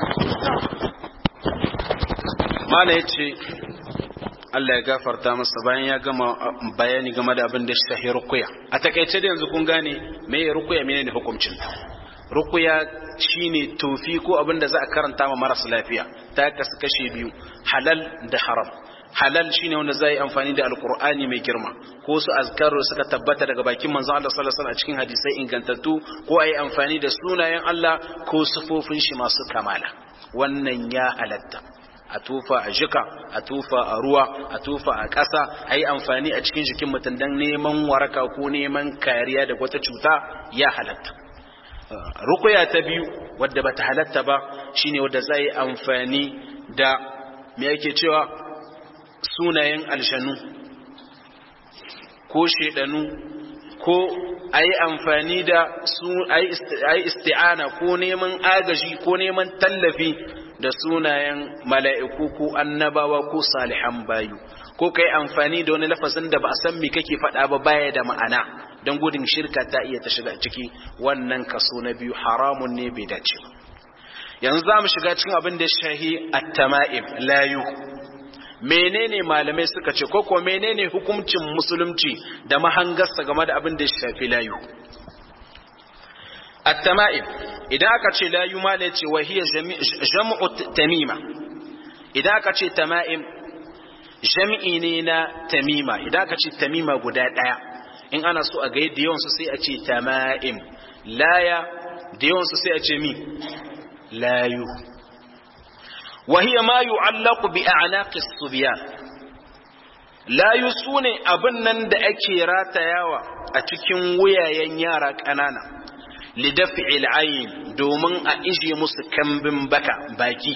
ما لا يتشي Allah ya gafarta masa bayan ya gama bayani game da abin da shi shahi rukuya a takaice da yanzu kun gane me rukuya menene hukuncin rukuya shine tofi ko abin da za a karanta ma marasa lafiya ta kasu kashe biyu halal da haram halal shine wanda za yi amfani da alkur'ani mai girma ko su azkaru suka tabbata daga bakin manzon Allah sallallahu alaihi wasallam a cikin hadisai ingantattu ko ayi amfani da sunayen Allah ko sifofin shi masu kamala wannan ya halatta a tufa a jika a tufa a ruwa a tufa a ƙasa a yi amfani a cikin jikin mutum don neman waraka ko neman kariya da wata cuta ya halatta rukuya ta biyu wadda bata halatta ba shine wadda za yi amfani da me yake cewa sunayen aljanu ko shedanu ko a yi amfani da su a yi isti'ana ko neman agaji ko neman tallafi da sunayen mala'iku ko annabawa ko salihan bayu ko kai amfani da wani lafazin da ba a san me kake faɗa ba baya da ma'ana don gudun shirka ta iya ta shiga ciki wannan kaso na biyu haramun ne bai dace ba yanzu za mu shiga cikin abin da shahi at-tama'im layu menene malamai suka ce ko ko menene hukuncin musulunci da mahangarsa game da abin da shafi layu at-tama'im idan aka ce layu mala ce wa hiya jam'u tamima idan aka ce tama'im jam'i ne na tamima idan aka ce tamima guda daya in ana so a ga yadda yawan su sai a ce tama'im laya da yawan su sai a ce mi layu وهي ما يعلق بأعناق الصبيان لا يسوني أبنن da ake ratayawa a cikin wuyayen yara ƙanana lidafi al'ayin domin a ije musu kambin baka baki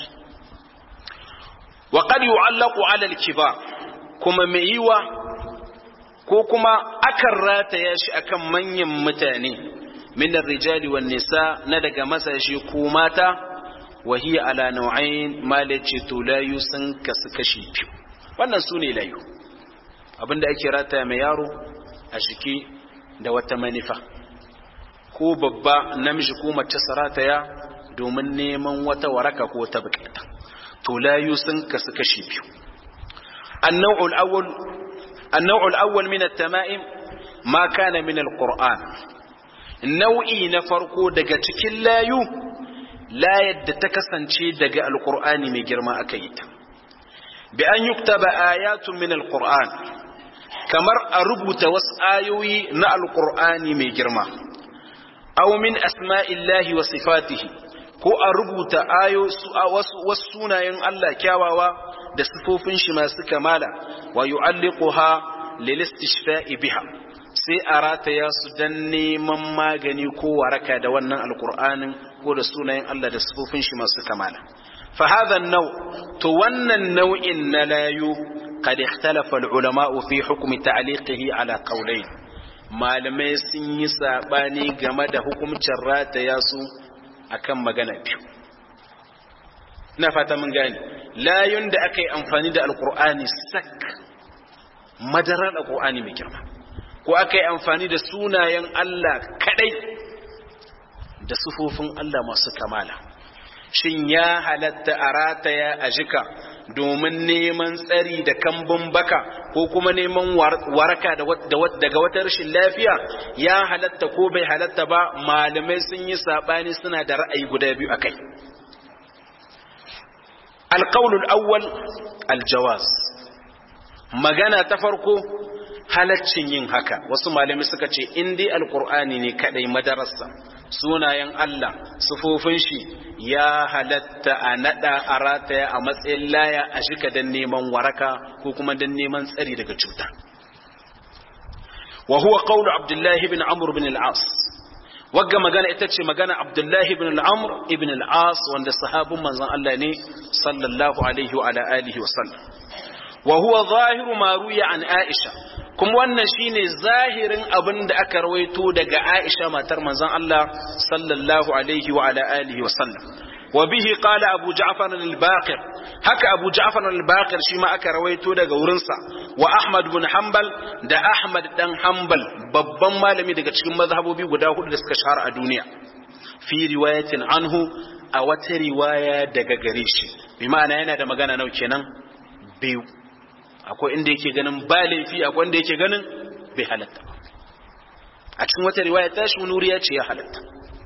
wa qad yu'allaqu 'ala al-kibar kuma mai yiwa ko kuma akan rataya shi akan manyan mutane min ar-rijali wan nisa na daga masashi ko mata وهي على نوعين ما لتي تلايو سن كسكشي biyu wannan sune layu abinda ake rata mai yaro a jiki da wata manifa ko babba namiji ko mace sarataya domin neman wata waraka ko wata bukata to layu sun kasu biyu النوع الأول النوع الأول من التمائم ما كان من القرآن nau'i na farko daga cikin layu la yadda ta kasance daga alkur'ani mai girma aka yi ta bi an yuktaba ayatun min alkur'an kamar a rubuta wasu ayoyi na alkur'ani mai girma aw min asma'illahi wa sifatihi ko a rubuta ayo wasu wasu sunayen Allah kyawawa da sifofin shi masu kamala wa yu'alliquha lil istishfa'i biha sai a rataya su dan neman magani ko waraka da wannan alkur'anin ko da sunayen Allah da sifofin shi masu kamala fa hadha nau to wannan nau'in na layu qad ikhtalafa ulama fi hukmi ta'liqihi ala qawlayn malamai sun yi sabani game da hukuncin rataya su akan magana biyu ina fata mun gane layun da aka yi amfani da alkur'ani sak madarar alkur'ani mai girma ko aka yi amfani da sunayen Allah kadai da sufofin Allah masu kamala shin ya halatta a rataya a jika domin neman tsari da kambun baka ko kuma neman waraka daga wata rashin lafiya ya halatta ko bai halatta ba malamai sun yi sabani suna da ra'ayi guda biyu akai alqaulul awwal aljawaz magana ta farko halaccin yin haka wasu malami suka ce in dai alqur'ani ne kadai madarasa sunayen Allah sufofin shi ya halatta a nada a rataya a matsayin laya a shika dan neman waraka ko kuma dan neman tsari daga cuta wa huwa qawlu abdullah ibn amr ibn al-as wagga magana ita ce magana abdullahi ibn al'amur ibn al'as wanda sahabin manzan Allah ne sallallahu alaihi wa alihi wa sallam wa huwa zahiru ma ruya an aisha kuma wannan shine zahirin abin da aka rawaito daga aisha matar manzan Allah sallallahu alaihi wa alihi wa sallam wa bihi qala abu ja'far al-baqir haka abu ja'far al-baqir shi ma aka rawaito daga wurinsa wa ahmad bin hanbal da ahmad dan hanbal babban malami daga cikin mazhabobi guda hudu da suka shahara a duniya fi riwayatin anhu a wata riwaya daga gare shi bi ma'ana yana da magana nau kenan biyu akwai inda yake ganin ba laifi akwai inda yake ganin bai halatta a cikin wata riwaya ta shi wani ya ce ya halatta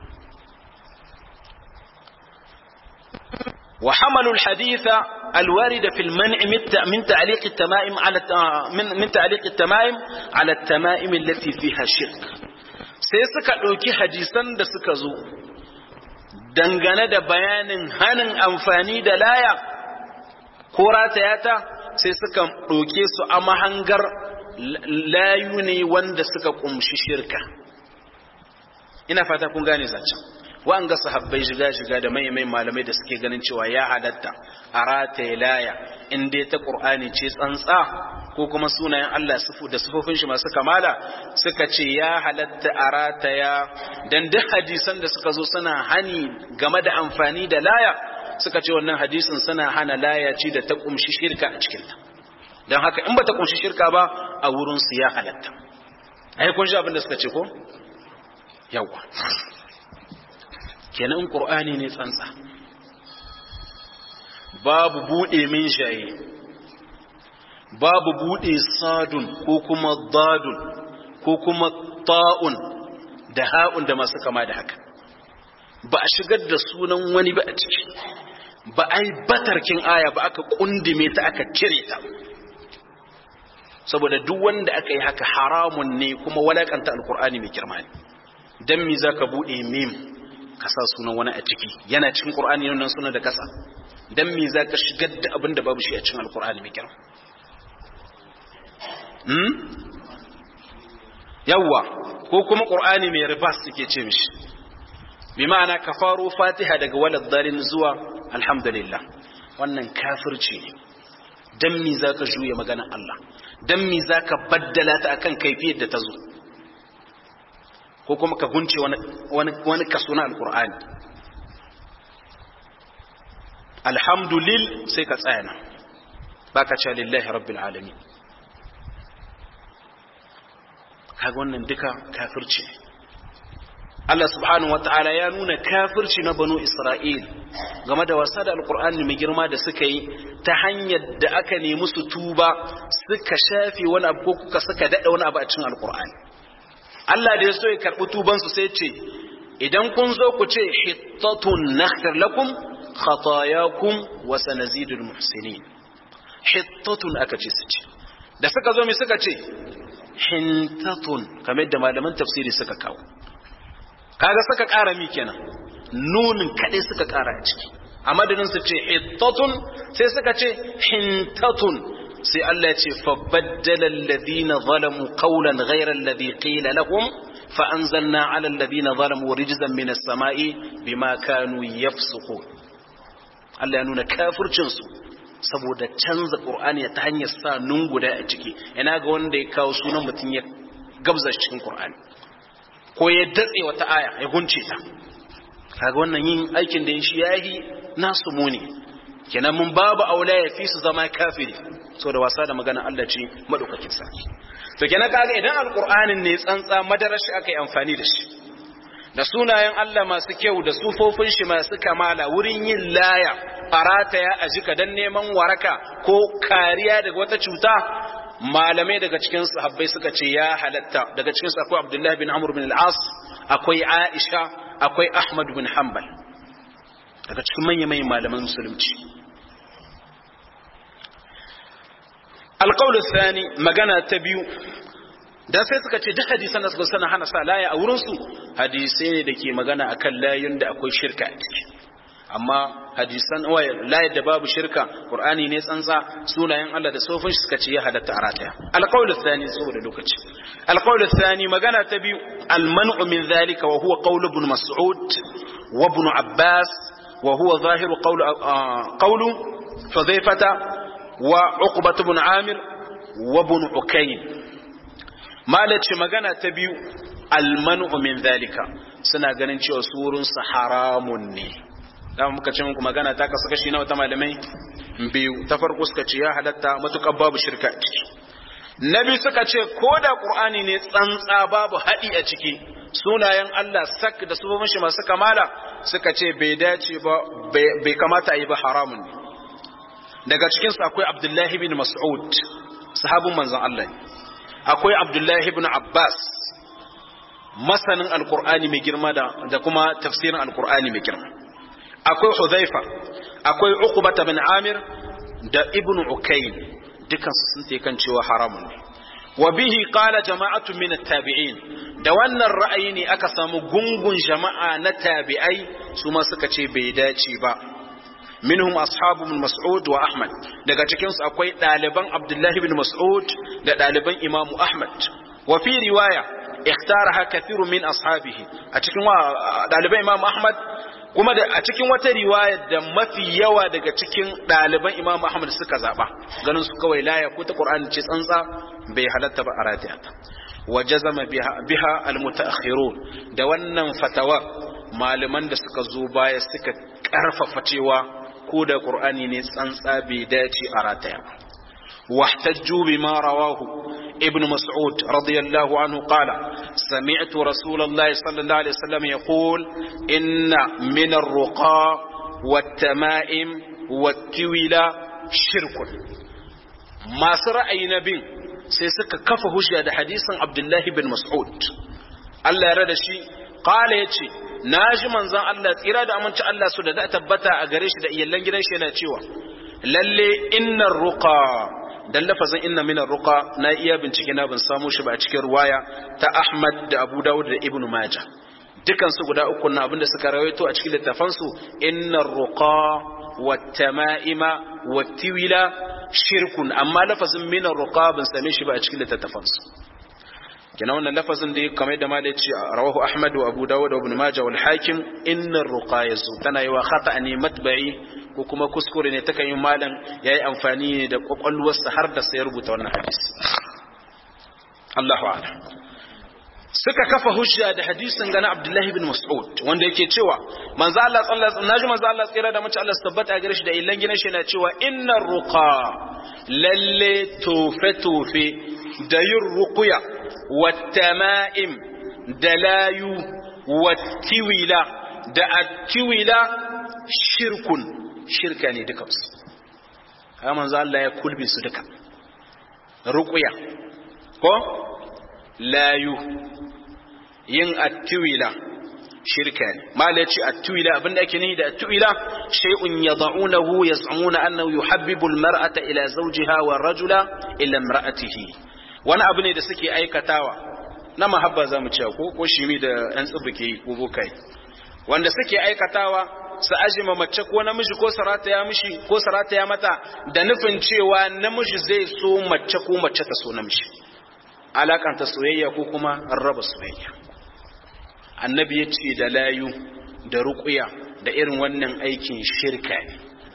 وحملوا الحديث الوارد في المنع من تعليق التمائم على من من تعليق التمائم على التمائم التي فيها شرك sai suka ɗauki hadisan da suka zo dangane da bayanin hanin amfani da laya ko ratayata sai suka ɗauke su a mahangar layu ne wanda suka ƙumshi shirka ina fata kun gane zancen wa'anga sahabbai shiga-shiga da mai malamai da suke ganin cewa ya halatta a rataye laya in dai ta ƙur'ani ce tsantsa ko kuma sunayen Allah da sufofin shi masu kamala suka ce ya halatta a rataya dan duk hadisan da suka zo suna hani game da amfani da laya suka ce wannan hadisin suna hana laya ce da ta kumshi shirka a cikinta don haka in ba ta kumshi shirka ba a wurinsu ya halatta ai kun ji abin da suka ce ko yawa kenan ƙur'ani ne tsantsa babu buɗe min shaye babu buɗe sadun ko kuma dadun ko kuma ta'un da ha'un da masu kama da haka ba a shigar da sunan wani ba a ciki ba a yi batarkin aya ba aka kundume ta aka cire ta saboda duk wanda aka yi haka haramun ne kuma walakanta alkur'ani mai girma ne dan mi zaka bude mim ka sa sunan wani a ciki yana cikin qur'ani nan sunan da kasa dan mi zaka shigar da abin da babu shi a cikin alkur'ani mai girma hmm yawa ko kuma qur'ani mai ribas suke ce mishi bi ma'ana ka faro fatiha daga walad dalin zuwa alhamdulillah wannan kafirci ne dan mi zaka juya maganar Allah dan mi zaka baddala ta akan kaifiyar da ta zo ko kuma ka gunce wani wani wani kaso na alqur'ani alhamdulil sai ka tsaya nan baka ce lillahi rabbil alamin kaga wannan duka kafirci ne Allah subhanahu wata'ala ya nuna kafirci na banu Isra'il game da wasa da alkur'ani mai girma da suka yi ta hanyar da aka nemi su tuba suka shafe wani abu ko kuka suka daɗa wani abu a cikin alkur'ani Allah da ya so ya karɓi tubansu sai ce idan kun zo ku ce hittatun naghfir lakum khatayakum wa sanazidul muhsinin hittatun aka ce su ce da suka zo mai suka ce hintatun kamar da malaman tafsiri suka kawo kaga suka ƙara mi kenan nunin kaɗai suka ƙara a ciki a madadin su ce hittatun sai suka ce hintatun sai Allah ya ce fa baddala alladhina zalamu qawlan ghayra alladhi qila lahum fa anzalna ala alladhina zalamu rijzan min as-sama'i bima kanu yafsuqun Allah ya nuna kafircin su saboda canza Qur'ani ta hanyar sa nun guda a ciki ina ga wanda ya kawo sunan mutum ya gabza cikin Qur'ani ko ya datse wata aya ya gunce ta kaga wannan yin aikin da shi yayi nasu muni kenan mun babu aula ya fi su zama kafiri so da wasa da magana Allah ce madaukakin sarki to kenan kaga idan alqur'anin ne tsantsa madarashi aka yi amfani da shi da sunayen Allah masu kyau da sufofin shi masu kamala wurin yin laya farataya a jika dan neman waraka ko kariya daga wata cuta malamai daga cikin sahabbai suka ce ya halatta daga cikin su akwai Abdullah bin Amr bin al-As akwai Aisha akwai Ahmad bin Hanbal daga cikin manyan manyan malaman musulunci alqawlu thani magana ta biyu dan sai suka ce duk hadisan da suka sana hana sa laya a wurin su hadisai ne dake magana akan layun da akwai shirka a ciki amma hadisan waya layar da babu shirka qur'ani ne tsantsa sunayen Allah da sofin shi suka ce ya halatta a rataya alqawlu thani saboda lokaci alqawlu thani magana ta biyu alman'u min dhalika wa huwa qawlu ibn mas'ud wa ibn abbas wa huwa zahiru qawlu qawlu hudhaifata wa uqbah ibn amir wa ibn ukayn malaci magana ta biyu alman'u min dhalika suna ganin cewa surun sa haramun ne dama muka ce muku magana ta kasu kashi nawa ta malamai biyu ta farko suka ce ya halatta matukar babu shirka a ciki na biyu suka ce ko da qur'ani ne tsantsa babu haɗi a ciki sunayen Allah sak da su shi masu kamala suka ce bai dace ba bai kamata a yi ba haramun ne daga cikin su akwai Abdullahi bin Mas'ud sahabin manzon Allah akwai Abdullahi bin Abbas masanin alqur'ani mai girma da kuma tafsirin alqur'ani mai girma akwai Hudhaifa akwai Uqba bin Amir da Ibn Ukayn dukan su sun kan cewa haramun ne wa bihi qala jama'atu min at-tabi'in da wannan ra'ayi ne aka samu gungun jama'a na tabi'ai su ma suka ce bai dace ba minhum ashabu bin Mas'ud wa Ahmad daga cikin su akwai ɗaliban Abdullah bin Mas'ud da ɗaliban Imam Ahmad wa fi riwaya ikhtaraha kathiru min ashabihi a cikin ɗaliban Imam Ahmad kuma da a cikin wata riwaya da mafi yawa daga cikin ɗaliban Imam Ahmad suka zaɓa ganin su kawai laya ko ta Qur'ani ce tsantsa bai halatta ba a ratiyata wa jazama biha, biha almutaakhirun da wannan fatawa malaman da suka zo baya suka karfafa cewa ko da Qur'ani ne tsantsa bai dace a rataya ba واحتجوا بما رواه ابن مسعود رضي الله عنه قال سمعت رسول الله صلى الله عليه وسلم يقول إن من الرقى والتمائم والتولى شرك ما سرأي نبي سيسك كف هجة حديث عبد الله بن مسعود الله يرد شيء قال يتشي naji manzon Allah tsira da aminci Allah su da tabbata a gare shi da iyallan gidan shi yana cewa lalle innar ruqa dan lafazin inna minar ruqa na iya bincike na ban samu shi ba a cikin ruwaya ta Ahmad da Abu Dawud da Ibn Majah dukan su guda uku na abinda suka rawaito a cikin littafan su innar ruqa wat tamaima wat tiwila shirkun amma lafazin minar ruqa ban same shi ba a cikin littafan su kenan wannan lafazin da kamar da malai ce rawahu Ahmad wa Abu Dawud wa Ibn Majah wal Hakim innar ruqa yazu tana yi wa khata ne matba'i ko kuma kuskure ne takan yi malam ya yi amfani ne da kwakwalwarsa har da sai rubuta wannan hadisi Allahu a'lam suka kafa hujja da hadisin gana Abdullahi bin Mas'ud wanda yake cewa manzo Allah sallallahu alaihi wasallam manzo Allah tsira da mace Allah tabbata gare shi da illan gina shi yana cewa innar ruqa lalle tofe tofe da yin ruqya wattama'im da layu wattiwila da attiwila shirkun shirka ne dukansu haka manzo Allah ya kulbe su duka ruqya ko layu yin attiwila shirka ne mala yace attiwila abinda ake nihi da attiwila shay'un yad'unahu yaz'umuna annahu yuhabbibu almar'ata ila zawjiha wa rajula ila imra'atihi wani abu ne da suke aikatawa na mahabba zamu ce ko ko shimi da yan tsibuke ko bokai wanda suke aikatawa su ajima mace ko namiji ko sarata ya mishi ko sarata ya mata da nufin cewa namiji zai so mace ko mace ta so namiji alakanta soyayya ko kuma raba soyayya annabi ya ce da layu da ruƙuya da irin wannan aikin shirka ne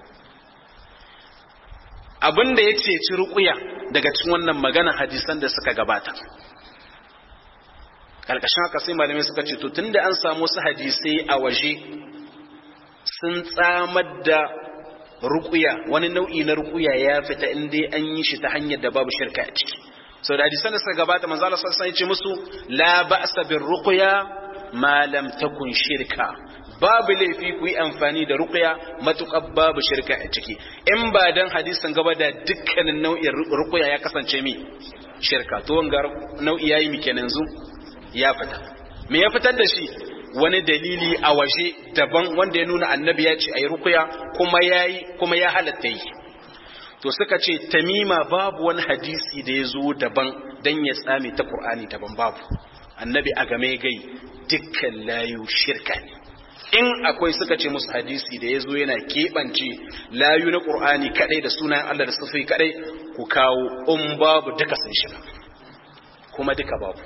abin da ya ceci ruƙuya daga cikin wannan magana hadisan da suka gabata ƙarƙashin haka sai malamai suka ce to tunda an samu su hadisai a waje sun tsamar da ruƙuya wani nau'i na ruƙuya ya fita in dai an yi shi ta hanyar da babu shirka a ciki sau da hadisan da suka gabata manzo Allah sallallahu alaihi wasallam ya ce musu la ba'sa bir ruqya ma lam takun shirka babu laifi ku yi amfani da ruqya matukar babu shirka a ciki in ba dan hadisan gaba da dukkanin nau'in ruqya ya kasance mi shirka to wanga nau'i yayi mi kenan zu ya fita me ya fitar da shi wani dalili a waje daban wanda ya nuna annabi ya ce ayi ruqya kuma yayi kuma ya halatta yi to suka ce tamima babu wani hadisi da ya zo daban dan ya tsame ta qur'ani daban babu annabi a game gai dukkan layu shirka ne in akwai suka ce musu hadisi da ya zo yana keɓance layu na ƙur'ani kaɗai da sunan Allah da sufi kaɗai ku kawo in babu duka sun shiga kuma duka babu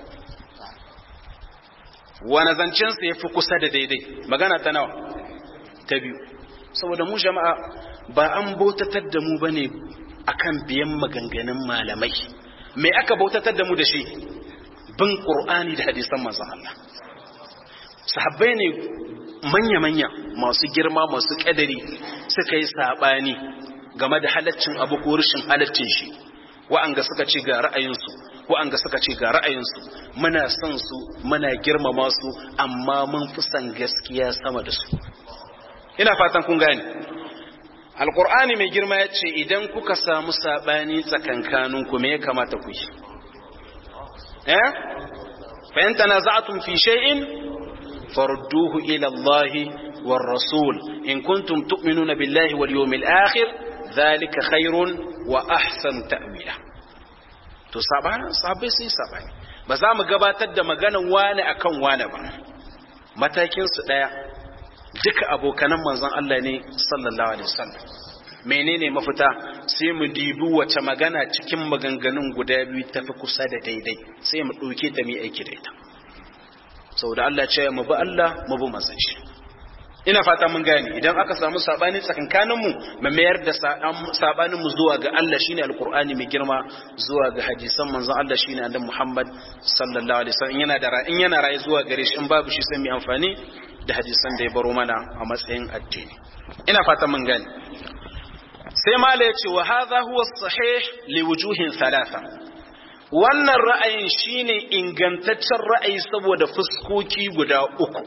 wani zancensa ya fi kusa da daidai magana ta nawa ta biyu saboda mu jama'a ba an bautatar da mu bane akan biyan maganganun malamai me aka bautatar da mu da shi bin ƙur'ani da hadisan manzon Allah sahabbai ne manya-manya masu girma masu ƙadari suka yi saɓani game da halaccin abu ko rashin halaccin shi wa'anga suka ce ga ra'ayinsu wa'anga suka ce ga ra'ayinsu muna son su muna girmama su amma mun fi son gaskiya sama da su ina fatan kun gane alkur'ani mai girma ya ce idan kuka samu saɓani tsakankaninku me ya kamata ku yi eh fa in tanaza'tum fi shay'in farudduhu ila Allah war rasul in kuntum tu'minuna billahi wal yawmil akhir dhalika khairun wa ahsan ta'wila to sabana sabai sai sabani ba za mu gabatar da maganan wani akan wani ba matakin su daya duka abokanan manzon Allah ne sallallahu alaihi wasallam menene mafita sai mu dibi wace magana cikin maganganun guda biyu tafi kusa da daidai sai mu ɗauke ta mu aiki da ita saboda Allah ce mu bi Allah mu bi manzon shi ina fata mun gane idan aka samu sabani tsakankanin mu mu mayar da sabanin mu zuwa ga Allah shine alqur'ani mai girma zuwa ga hadisan manzon Allah shine annabi Muhammad sallallahu alaihi wasallam yana da in yana raye zuwa gare shi in babu shi sai mu amfani da hadisan da ya baro mana a matsayin addini ina fata mun gane sai mala ya ce wa hadha huwa sahih li wujuhin thalatha wannan ra'ayin shine ingantaccen ra'ayi saboda fuskoki guda uku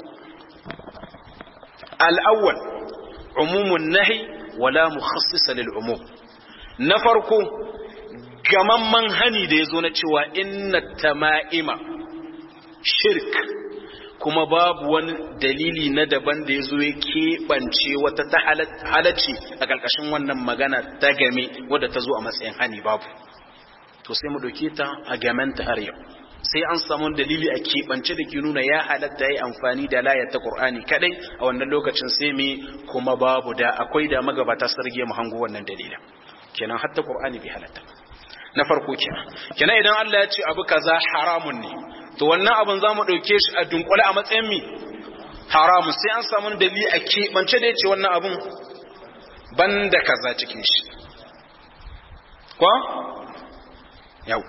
al-awwal umumun nahi wala mukhassisa lil umum na farko gamamman hani da yazo na cewa inna tama'ima shirk kuma babu wani dalili na daban da ya zo ya keɓance wata ta halacci a ƙarƙashin wannan magana ta game wadda ta zo a matsayin hani babu to sai mu ɗauke ta a gamenta har yau sai an samu dalili a keɓance da ke nuna ya halatta ya amfani da layar ta ƙur'ani kaɗai a wannan lokacin sai mu kuma babu da akwai da magabata sarge mu hango wannan dalilin kenan hatta ƙur'ani bai halatta na farko kenan kenan idan Allah ya ce abu kaza haramun ne to wannan abin za mu ɗauke shi a dunkule a matsayin mi haramun sai an samu dalili a keɓance da ya ce wannan abin ban da kaza cikin shi kwa? yau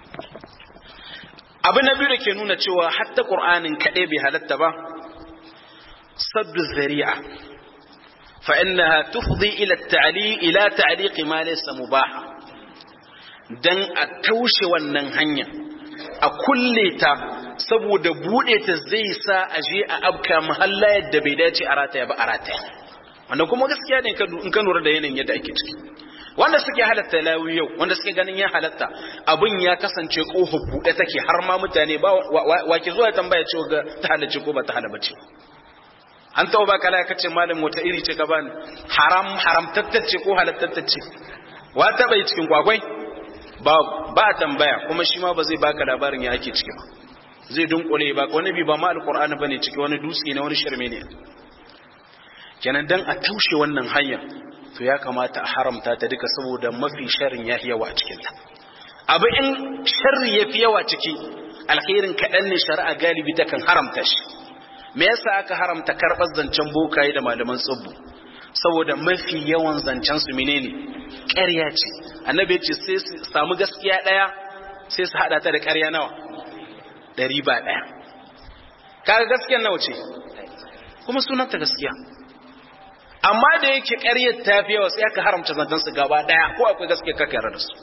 abin na biyu da ke nuna cewa hatta ƙur'anin kaɗai bai halatta ba saddu zari'a fa'innaha tufdi ila ta'ali ila ta'liqi ma laysa mubaha dan a taushe wannan hanya a kulle ta saboda bude ta zai sa a je a abka mahalla yadda bai dace a rataya ba a rataya wanda kuma gaskiya ne in ka lura da yanayin yadda ake ciki wanda suke halatta lawi yau wanda suke ganin ya halatta abin ya kasance kofa bude take har ma mutane ba wa ke zuwa tambaya cewa ga ta halarci ko ba ta halaba ce an taɓa ba kala kace malam wata iri ce ka bani haram haramtattace ko halattattace wa taɓa yi cikin kwakwai ba ba tambaya kuma shi ma ba zai baka labarin ya ake ciki ba zai dunkule ba wani bi ba ma alqur'ani bane ciki wani dutse ne wani shirme ne kenan dan a taushe wannan hanya to ya kamata a haramta ta duka saboda mafi sharrin ya yawa a cikin ta abu in sharri ya fi yawa ciki alkhairin kaɗan ne shari'a galibi ta kan haramta shi me yasa aka haramta karɓar zancen bokaye da malaman tsibbu saboda mafi yawan zancen su menene ƙarya ce annabi ce sai su samu gaskiya ɗaya sai su haɗa ta da ƙarya nawa ɗari ba ɗaya kaga gaskiyar nawa ce kuma sunanta gaskiya amma da yake ƙaryar ta fi yawa sai aka haramta zancen su gaba ɗaya ko akwai gaskiya kaka yarda da su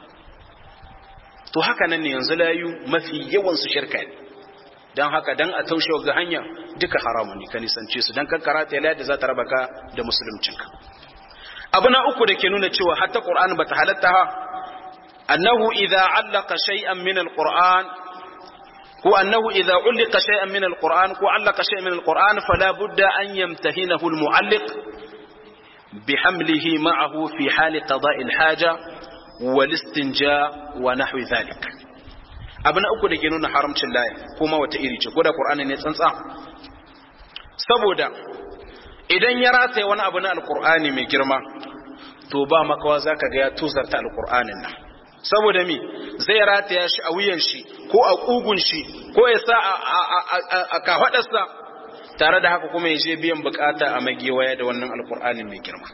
to haka nan ne yanzu layu mafi yawan su shirka ne don haka dan a taushe ga hanya duka haramun ne ka nisance su dan kankara ta yala da za ta raba ka da musuluncinka abu na uku da ke nuna cewa hatta qur'an bata halatta ha annahu idza allaka shay'an min alquran ko annahu idza ulqa shay'an min alquran ko allaka shay'an min alquran fala budda an yamtahinahu almualliq بحمله معه في حال قضاء الحاجة والاستنجاء ونحو ذلك abu na uku da ke nuna haramcin laya kuma wata iri ce ko da qur'ani ne tsantsa saboda idan ya rataye wani abu na alqur'ani mai girma to ba makawa zaka ga ya tuzarta alqur'anin nan saboda mi zai rataya shi a wuyan shi ko a kugun shi ko ya sa a kafadarsa tare da haka kuma ya je biyan bukata a magewaya da wannan alqur'anin mai girma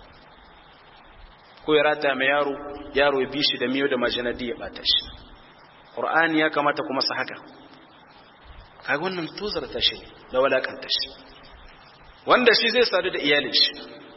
ko ya rataya mai yaro yaro ya bi shi da miyo da majanadi ya bata shi Qur'ani ya kamata kuma su haka kaga wannan tuzarta shi da walakanta shi wanda shi zai sadu da iyalin shi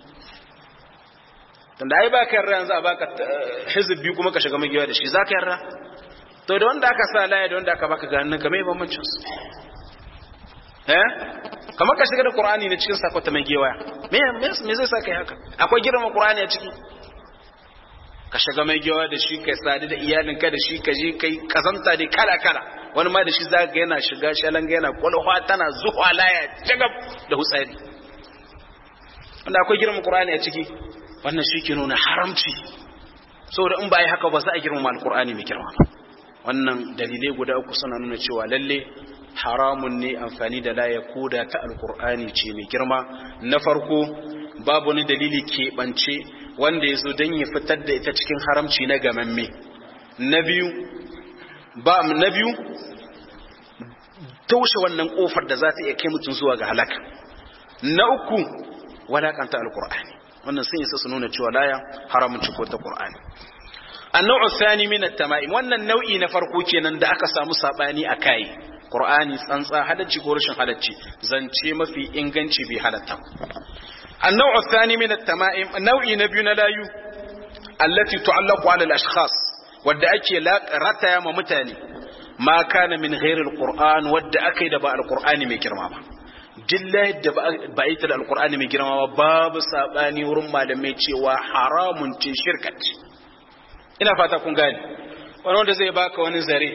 tunda ai baka yarda yanzu a baka hizib biyu kuma ka shiga magiya da shi zaka yarda to da wanda aka sa laya da wanda aka baka ganin ka mai bambancin su eh kamar ka shiga da Qur'ani ne cikin sakota mai gewaya me me zai saka haka akwai girman Qur'ani a ciki ka shiga mai gewa da shi kai sadu da iyalinka da shi ka je kai kazanta da kala kala wani ma da shi za ga yana shiga shalanga yana kwalwa tana zuwa laya jagab da hutsari wanda akwai girman qur'ani a ciki wannan shi ke nuna haramci saboda in ba yi haka ba za a girmama alqur'ani mai girma wannan dalilai guda uku suna nuna cewa lalle haramun ne amfani da laya koda ta alqur'ani ce mai girma na farko babu wani dalili keɓance wanda ya zo don ya fitar da ita cikin haramci na gamamme na biyu ba na biyu taushe wannan kofar da za ta iya kai mutum zuwa ga halaka na uku wadakanta alkur'ani wannan sun isa su nuna cewa laya haramun ciko ta qur'ani annau thani min at-tama'im wannan nau'i na farko kenan da aka samu sabani a kai qur'ani tsantsa halacci ko rashin halacci zance mafi inganci bai halatta النوع الثاني من التمائم نوع نبي لايو التي تعلق على الأشخاص wadda ake rataya ma mutane ma kana min ghairil qur'an wadda aka yi da ba alqur'ani mai girma ba dilla yadda ba yi da alqur'ani mai girma ba babu sabani wurin malamai cewa haramun ce shirkat ina fata kun gane wani wanda zai baka wani zare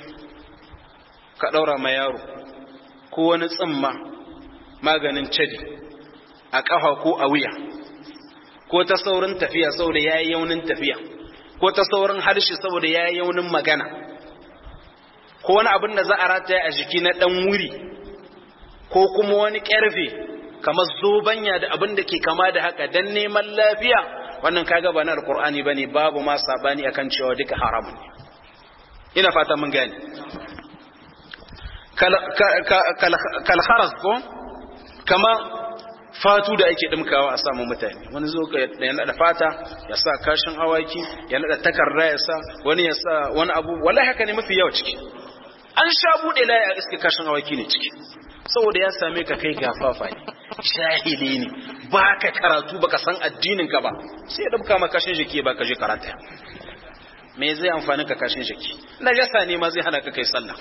ka daura ma yaro ko wani tsimma maganin cadi a ƙafa ko a wuya ko ta saurin tafiya saboda ya yi yaunin tafiya ko ta saurin harshe saboda ya yi yaunin magana ko wani abin da za a rataya a jiki na ɗan wuri ko kuma wani ƙarfe kamar zobanya da abin da ke kama da haka don neman lafiya wannan kaga ba na alkur'ani ba ne babu ma sabani akan cewa duka haramun ne ina fata mun gane kalharas ko kama fatu da ake dimkawa a samun mutane wani zo ya nada fata ya sa kashin awaki ya nada takarda ya sa wani ya sa wani abu wallahi haka ne mafi yawa ciki an sha bude laye a iske kashin awaki ne ciki saboda ya same ka kai gafafa ne shahili ne ba ka karatu baka san addinin ka ba sai ya dabka maka kashin jiki ba ka je karata me zai amfani ka kashin jiki najasa ne ma zai hana ka kai sallah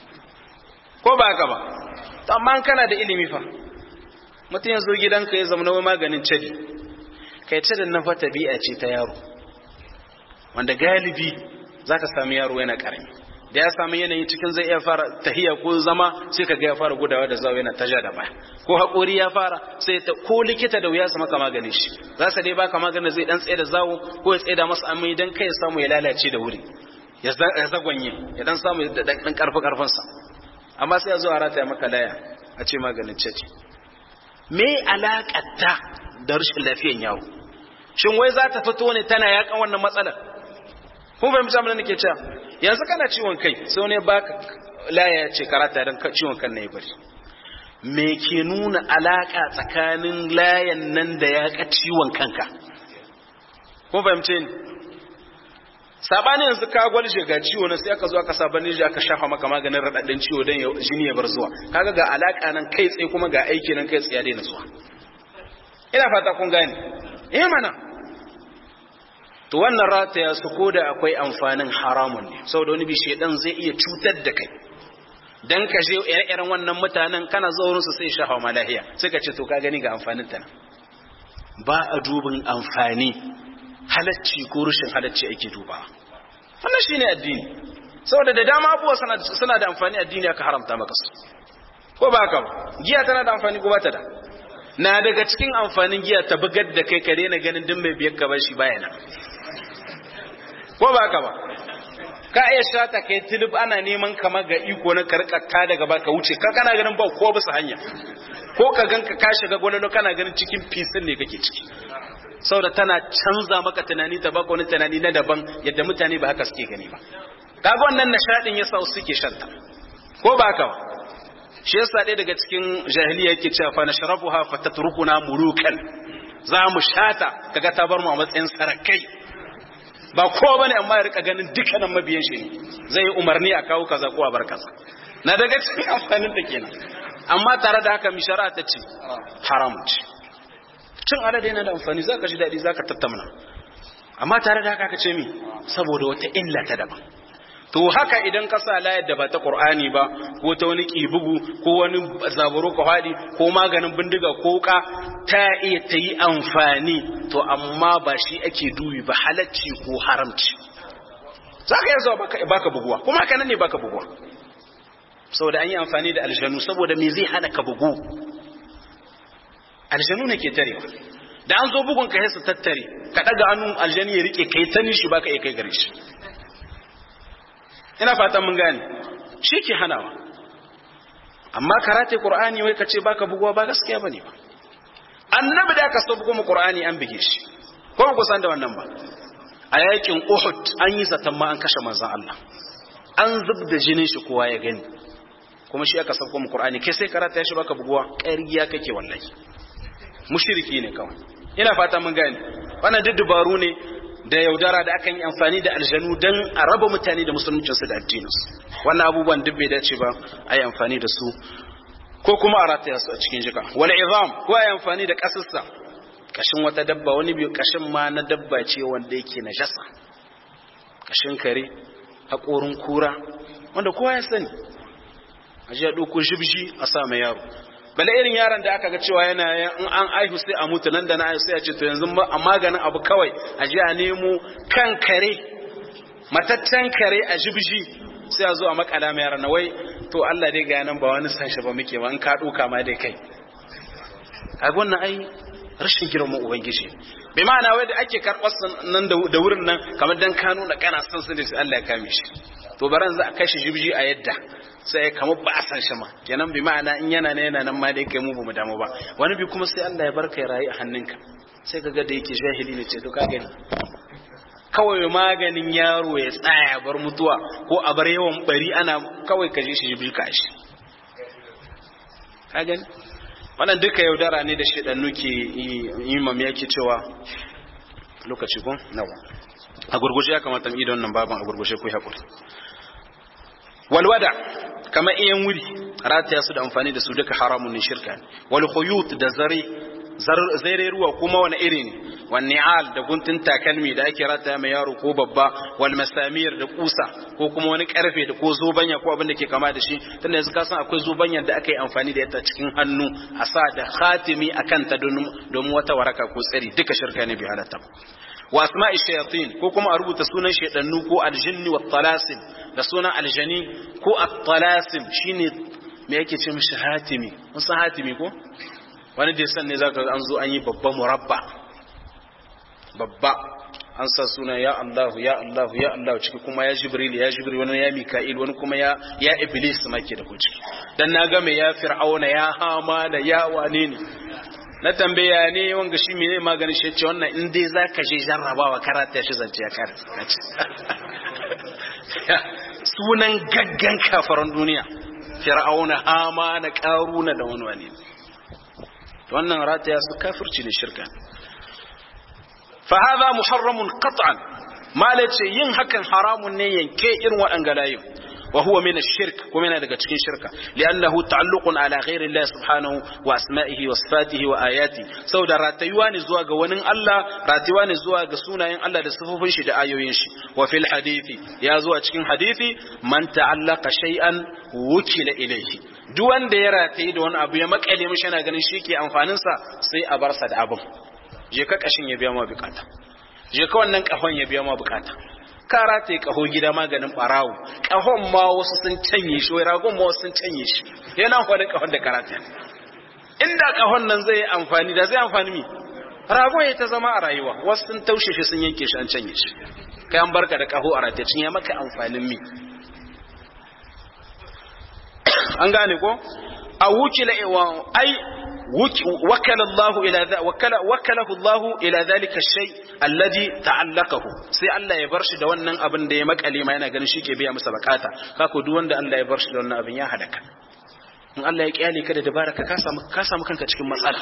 ko ba ka ba amma kana da ilimi fa mutum ya zo gidanka ya zama na maganin cadi kai cadin na fata bi'a ce ta yaro wanda galibi za ka sami yaro yana karami da ya sami yanayi cikin zai iya fara tahiya ko zama sai ka ga ya fara gudawa da zawo yana taja da baya ko haƙori ya fara sai ta ko likita da wuya su maka maganin shi za su dai baka maganin zai dan tsaye da zawo ko ya tsaye da masa amai dan kai ya samu ya lalace da wuri ya zagwanye ya dan samu da dan karfi karfinsa amma sai ya zo a rataya maka laya a ce maganin cece me alaƙatta da rashin lafiyan yawo shin wai za ta fito ne tana yakan wannan matsalar kun fahimci abin da nake cewa yanzu kana ciwon kai sai wani baka laya ya ce karata don ciwon kan na ya bari me ke nuna alaƙa tsakanin layan nan da ya ka ciwon kanka kun fahimce ni sabani yanzu ka gwalje ga ciwo na sai aka zo aka sa baniji aka shafa maka maganin raɗaɗin ciwo don jini ya bar zuwa kaga ga alaka nan kai tsaye kuma ga aiki nan kai tsaye daina zuwa ina fata kun gane eh mana to wannan rataya su ko da akwai amfanin haramun ne saboda wani bishe dan zai iya cutar da kai dan ka je ire-iren wannan mutanen kana zuwa su sai shafa ma lahiya sai ka ce to ka gani ga amfanin ta ba a dubin amfani halacci ko rushin halacci ake duba wannan shine addini saboda da dama abubuwa suna da amfani addini aka haramta maka su ko ba haka ba giya tana da amfani ko ba ta da na daga cikin amfanin giya ta bugar da kai ka daina ganin duk mai biyar ka bashi bayana ko ba ka ba ka iya shata kai tilib ana neman kama ga iko na karkata daga baka wuce ka kana ganin ba ko bisa hanya ko ka ganka ka shiga gwalolo kana ganin cikin fisin ne kake ciki saboda tana canza maka tunani ta baka wani tunani na daban yadda mutane ba haka suke gani ba kaga wannan nishadin yasa su suke shanta ko ba ka ba shi yasa ɗaya daga cikin jahiliya yake cewa fa nashrabuha fatatrukuna mulukan za mu shata kaga ta bar mu a matsayin sarakai ba kowa bane amma ya rika ganin dukkanin mabiyan shi ne zai yi umarni a kawo kaza ko a bar kaza na daga cikin amfanin ta kenan amma tare da haka mishara ta ce haram ce cin alade yana da amfani zaka ji daɗi zaka tattauna amma tare da haka ka ce mi saboda wata illa ta daban to haka idan ka sa layar da ba ta qur'ani ba ko ta wani kibugu ko wani zaburo ka fadi ko maganin bindiga ko ka ta iya ta yi amfani to amma ba shi ake dubi ba halacci ko haramci za ka iya zuwa baka buguwa kuma haka nan ne baka buguwa saboda an yi amfani da aljanu saboda me zai hana ka bugu aljanu ne ke tarewa da an zo bugun ka su tattare ka daga hannun aljani ya rike kai ta nishi baka iya kai gare shi ina fatan mun gane shi ke hanawa amma karate qur'ani wai kace baka buguwa ba gaskiya bane ba annabi da aka so bugu mu qur'ani an bige shi ko ku san da wannan ba a yakin uhud an yi zaton ma an kashe manzon Allah an zub da jinin shi kowa ya gani kuma shi aka sauko mu qur'ani kai sai karata shi baka buguwa ƙarya kake wallahi mushriki ne kawai ina fata mun gane wannan duk dubaru ne da yaudara da aka yi amfani da aljanu don a raba mutane da musuluncinsu da addininsu wannan abubuwan duk bai dace ba a yi amfani da su ko kuma a rataya su a cikin jika wani izam ko a yi amfani da kasassa kashin wata dabba wani biyu kashin ma na dabba ce wanda yake na jasa kashin kare haƙorin kura wanda kowa ya sani a ji a ɗauko jibji a sa mai yaro bala irin yaron da aka ga cewa yana in an aihu sai a mutu nan da na aihu sai a ce to yanzu a maganin abu kawai a ji a nemo kan kare mataccen kare a jibji sai a zo a makala mai yaron na wai to Allah dai ga nan ba wani san shi ba muke ba in ka duka ma dai kai a wannan ai rashin girman ubangiji bai ma'ana wai da ake karɓar nan da wurin nan kamar dan kano da kana san su ne sai Allah ya kame shi to baran za a kashe jibji a yadda sai kamar ba a san shi ma kenan bi ma'ana in yana ne yana nan ma dai kai mu bamu damu ba wani bi kuma sai Allah ya barka ya rayu a hannunka sai kaga da yake jahili ne ce to ka gani kawai maganin yaro ya tsaya bar mutuwa ko a bar yawan bari ana kawai kaje shi bi ka shi ka gani wannan duka yaudara ne da shedannu ke imam yake cewa lokaci ko nawa a gurguje ya kamata mu yi da wannan baban a gurguje ku hakuri walwada kama iyan wuri rataya su da amfani da su duka haramun ne shirka wal khuyut da zare zare ruwa kuma wani iri ne wan ni'al da guntun takalmi da ake rataya mai yaro ko babba wal masamir da kusa ko kuma wani karfe da ko zobanya ko abin da ke kama da shi tunda yanzu ka san akwai zobanyan da aka yi amfani da ita cikin hannu a sa da khatimi akan ta domin wata waraka ko tsari duka shirka ne bi halatta wa asma'i shayatin ko kuma a rubuta sunan shaydannu ko aljinni wa talasim da sunan aljani ko at-talasim shine me yake ce mishi hatimi mun san hatimi ko wani da san ne zaka an zo an yi babba murabba babba an sa suna ya Allah ya Allah ya Allah ciki kuma ya Jibril ya Jibril wani ya Mika'il wani kuma ya ya Iblis ma ke da ku ciki dan na ga me ya Fir'auna ya Hama da ya wane ne na tambaya ne wanga shi mene maganin shi ce wannan in dai zaka je jarrabawa karata shi zance ya kare sunan gaggan kafaran duniya fir'auna hama na karuna da wani wani wannan rataya su kafirci ne shirka fa hadha muharramun qat'an malace yin hakan haramun ne yanke irin waɗanga layin وهو من الشرك ومن daga cikin shirka لانه تعلق على غير الله سبحانه واسمائه وصفاته واياته saboda ratayuwa ne zuwa ga wani Allah ratayuwa ne zuwa ga sunayen Allah da sifofin shi da ayoyin shi wa fil hadisi ya zo a cikin hadisi man ta'allaqa shay'an wukila ilayhi duk wanda ya ratayi da wani abu ya makale mishi yana ganin shi ke amfanin sa sai a bar sa da abin je ka kashin ya biya ma bukata je ka wannan kafan ya biya ma bukata kara ta yi kaho gida maganin barawo kahon ma wasu sun canye shi wai ragon ma wasu sun canye shi yana wani kahon da karata inda kahon nan zai amfani da zai amfani mi rago ya ta zama a rayuwa wasu sun taushe shi sun yanke shi an canye shi kai an barka da kaho a ratacin ya maka amfanin mi an gane ko a wukila ai وكل الله إلى ذا وكل وكله الله إلى ذلك الشيء الذي تعلقه sai Allah ya bar shi da wannan abin da ya makale ma yana ganin shi ke biya masa bukata kako duk wanda Allah ya bar shi da wannan abin ya halaka in Allah ya kyale ka da dabara ka samu ka samu kanka cikin matsala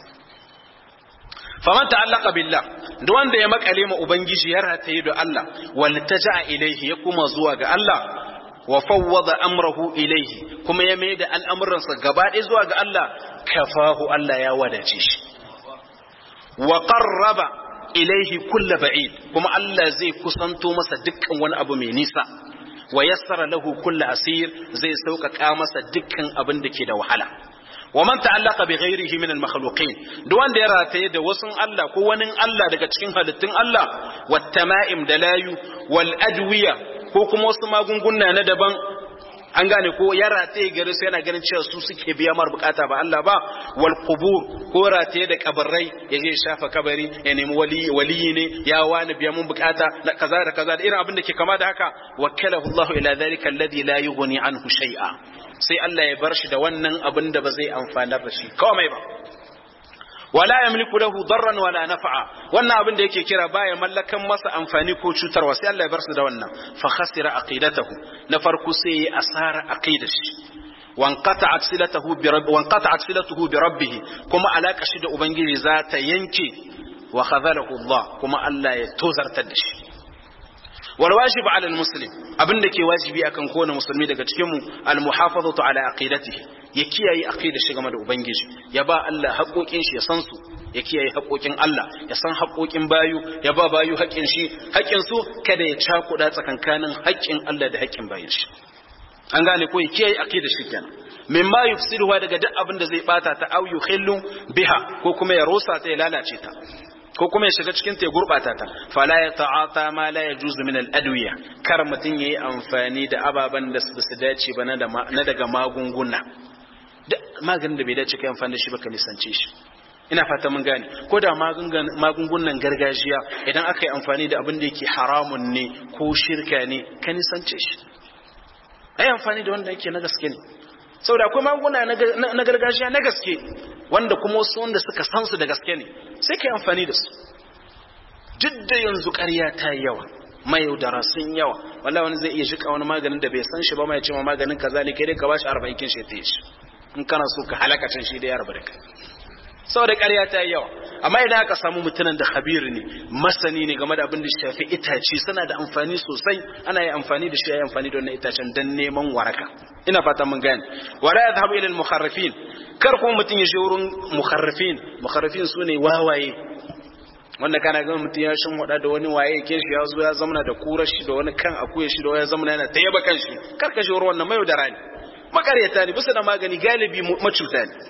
faman ta'allaqa billah duk wanda ya makale ma ubangiji ya rataye da Allah wal taja'a ilaihi ya kuma zuwa ga Allah wa fawwada amrahu ilaihi kuma ya mai da al'amuransa gaba ɗaya zuwa ga Allah kafahu Allah ya wadace shi wa qarraba ilaihi kulla ba'id kuma Allah zai kusanto masa dukkan wani abu mai nisa wa yassara lahu kulla asir zai sauƙaƙa masa dukkan abin da ke da wahala wa man ta'allaqa bi ghairihi min al-makhluqin duk wanda ya rataye da wasu Allah ko wani Allah daga cikin halittun Allah wat tama'im da layu wal adwiya ko kuma wasu magunguna na daban an gane ko ya rataye gari su yana ganin cewa su suke biya mar bukata ba Allah ba wal qubur ko rataye da kabarai ya je shafa kabari ya nemi wali waliyi ne ya wani biya mun bukata na kaza da kaza da irin abin da ke kama da haka wakalahu Allah ila dhalika alladhi la yughni anhu shay'a sai Allah ya bar shi da wannan abin da ba zai amfanar da shi komai ba wala yamliku lahu darran wala naf'a wannan abin da yake kira baya mallakan masa amfani ko cutarwa sai Allah ya bar su da wannan fa khasira aqidatahu na farko sai ya asara aqidashi wanqata'at silatuhu bi rabbi wanqata'at silatuhu bi rabbih kuma alaka shi da ubangiji za ta yanke wa khadhalahu Allah kuma Allah ya tozartar da shi wal wajib ala al muslim abinda ke wajibi akan kowane musulmi daga cikin mu al muhafazatu ala aqidatihi ya kiyaye aqidar shi game da ubangiji ya ba Allah haƙoƙin shi ya san su ya kiyaye haƙoƙin Allah ya san haƙoƙin bayu ya ba bayu haƙin shi haƙin su kada ya cakuɗa tsakankanin haƙin Allah da haƙin bayin shi an gane ko ya kiyaye aqidar shi kenan mimma yufsiduha daga duk abin da zai bata ta au yukhillu biha ko kuma ya rosa ta ya lalace ta ko kuma ya shiga cikin ta ya gurbata ta fala ya ta'ata ma la yajuzu min al-adwiya kar mutun yayi amfani da ababan da su dace ba na daga magunguna maganin da bai dace kai amfani da shi ba ka nisance shi ina fata mun gane ko da magungunan gargajiya idan aka yi amfani da abin da yake haramun ne ko shirka ne ka nisance shi ai amfani da wanda yake na gaske ne saboda akwai magunguna na gargajiya na gaske wanda kuma wasu wanda suka san su da gaske ne sai ka yi amfani da su duk da yanzu ƙarya ta yi yawa mai yaudara sun yawa wallahi wani zai iya shika wani maganin da bai san shi ba mai ce ma maganin kaza ne kai dai ka bashi 40 kin shi ta yi shi in kana so ka halaka can shi da ya rabu da kai saboda ƙarya ta yi yawa amma idan aka samu mutumin da khabir ne masani ne game da abin da shafi itace suna da amfani sosai ana yi amfani da shi ya yi amfani da wannan itacen don neman waraka ina fata mun gane wala yadhhabu ila al-mukharrifin kar kuma mutum ya je wurin mukharrifin mukharrifin sune wawaye wanda kana ga mutum ya shin wada da wani waye ke shi ya zo ya zamana da kurar shi da wani kan akuya shi da wani zamana yana tayyaba kan shi kar ka je wurin wannan mayo da rani makaryata ne bisa da magani galibi macuta ne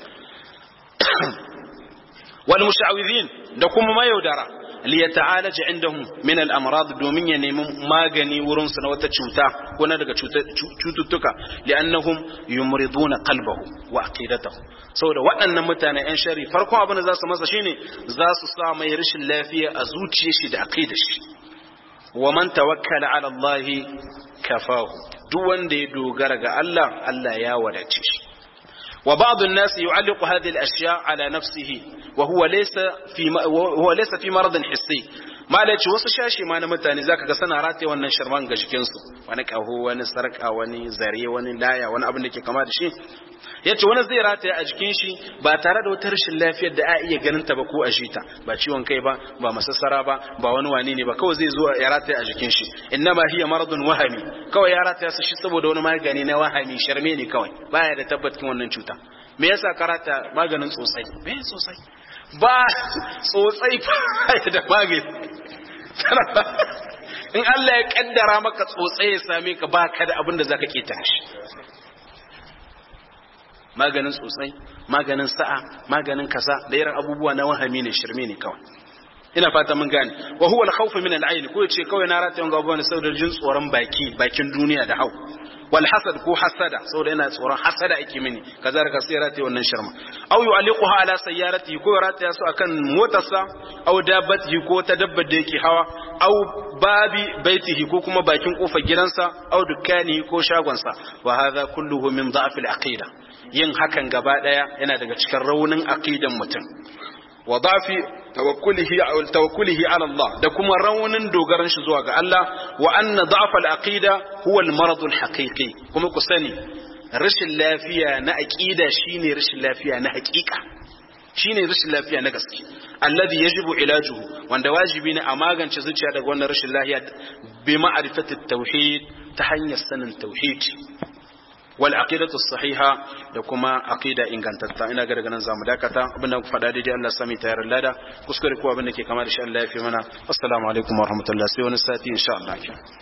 wal musha'widhin da kuma mayaudara li yata'alaja indahum min al amrad domin ya nemi magani wurin su na wata cuta ko na daga cututtuka li'annahum yumriduna qalbahu wa aqidatahu saboda waɗannan mutane yan shari farkon abin da za su masa shine za su sa mai rashin lafiya a zuciyar shi da aqidar shi wa man tawakkala ala Allah kafahu duk wanda ya dogara ga Allah Allah ya wadace shi وبعض الناس يعلق هذه الأشياء على نفسه وهو ليس في وهو ليس في مرض حسي ما لaici wasu shashi ma na mutane zaka ga sana rataye wannan shirman ga jikin su wani kaho wani sarka wani zare wani laya wani abin da ke kama da shi yace wani zai rataye a jikin shi ba tare da wata rashin lafiyar da a iya ganin ta ba ko a ta ba ciwon kai ba ba masassara ba ba wani wani ne ba kawai zai zo ya rataye a jikin shi innama hiya maradun wahami kawai ya rataya su shi saboda wani magani na wahami sharme ne kawai baya da tabbatin wannan cuta me yasa karata maganin tsotsai me tsotsai ba tsotsai ba da magani in Allah ya kaddara maka tsotsai ya same ka ba ka da abin da zaka keta shi maganin tsotsai maganin sa'a maganin kaza da irin abubuwa na wahami ne shirme ne kawai ina fata mun gane wa huwa al-khawf min al-ayn ko yace kawai na rataye ga abubuwan saboda jin tsoron baki bakin duniya da hau wal hasad ko hasada saboda yana tsoron hasada ake mini kaza daga sai rataye wannan shirma aw yu'alliquha ala sayyarati ko rataya su akan motarsa aw dabbatihi ko ta dabbar da yake hawa aw babi baitihi ko kuma bakin kofar gidansa aw dukkanihi ko shagonsa wa hadha kulluhu min da'f al aqida yin hakan gaba daya yana daga cikin raunin aqidan mutum wa dafi tawakkulihi aw tawakkulihi ala Allah da kuma raunin dogaran shi zuwa ga Allah wa anna da'fa al-aqida huwa al-marad al-haqiqi kuma ku sani rashin lafiya na aqida shine rashin lafiya na haqiqa shine rashin lafiya na gaske alladhi yajibu ilajuhu wanda wajibi ne a magance zuciya daga wannan rashin lafiya bi ma'rifati at-tauhid ta hanyar sanin tauhid wal aqidatu sahiha da kuma aqida ingantatta ina ga daga nan zamu dakata abinda ku faɗa daidai Allah sami tayar lada kuskure ko abin da ke kama da shi Allah ya fi mana assalamu alaikum warahmatullahi sai wani sati insha Allah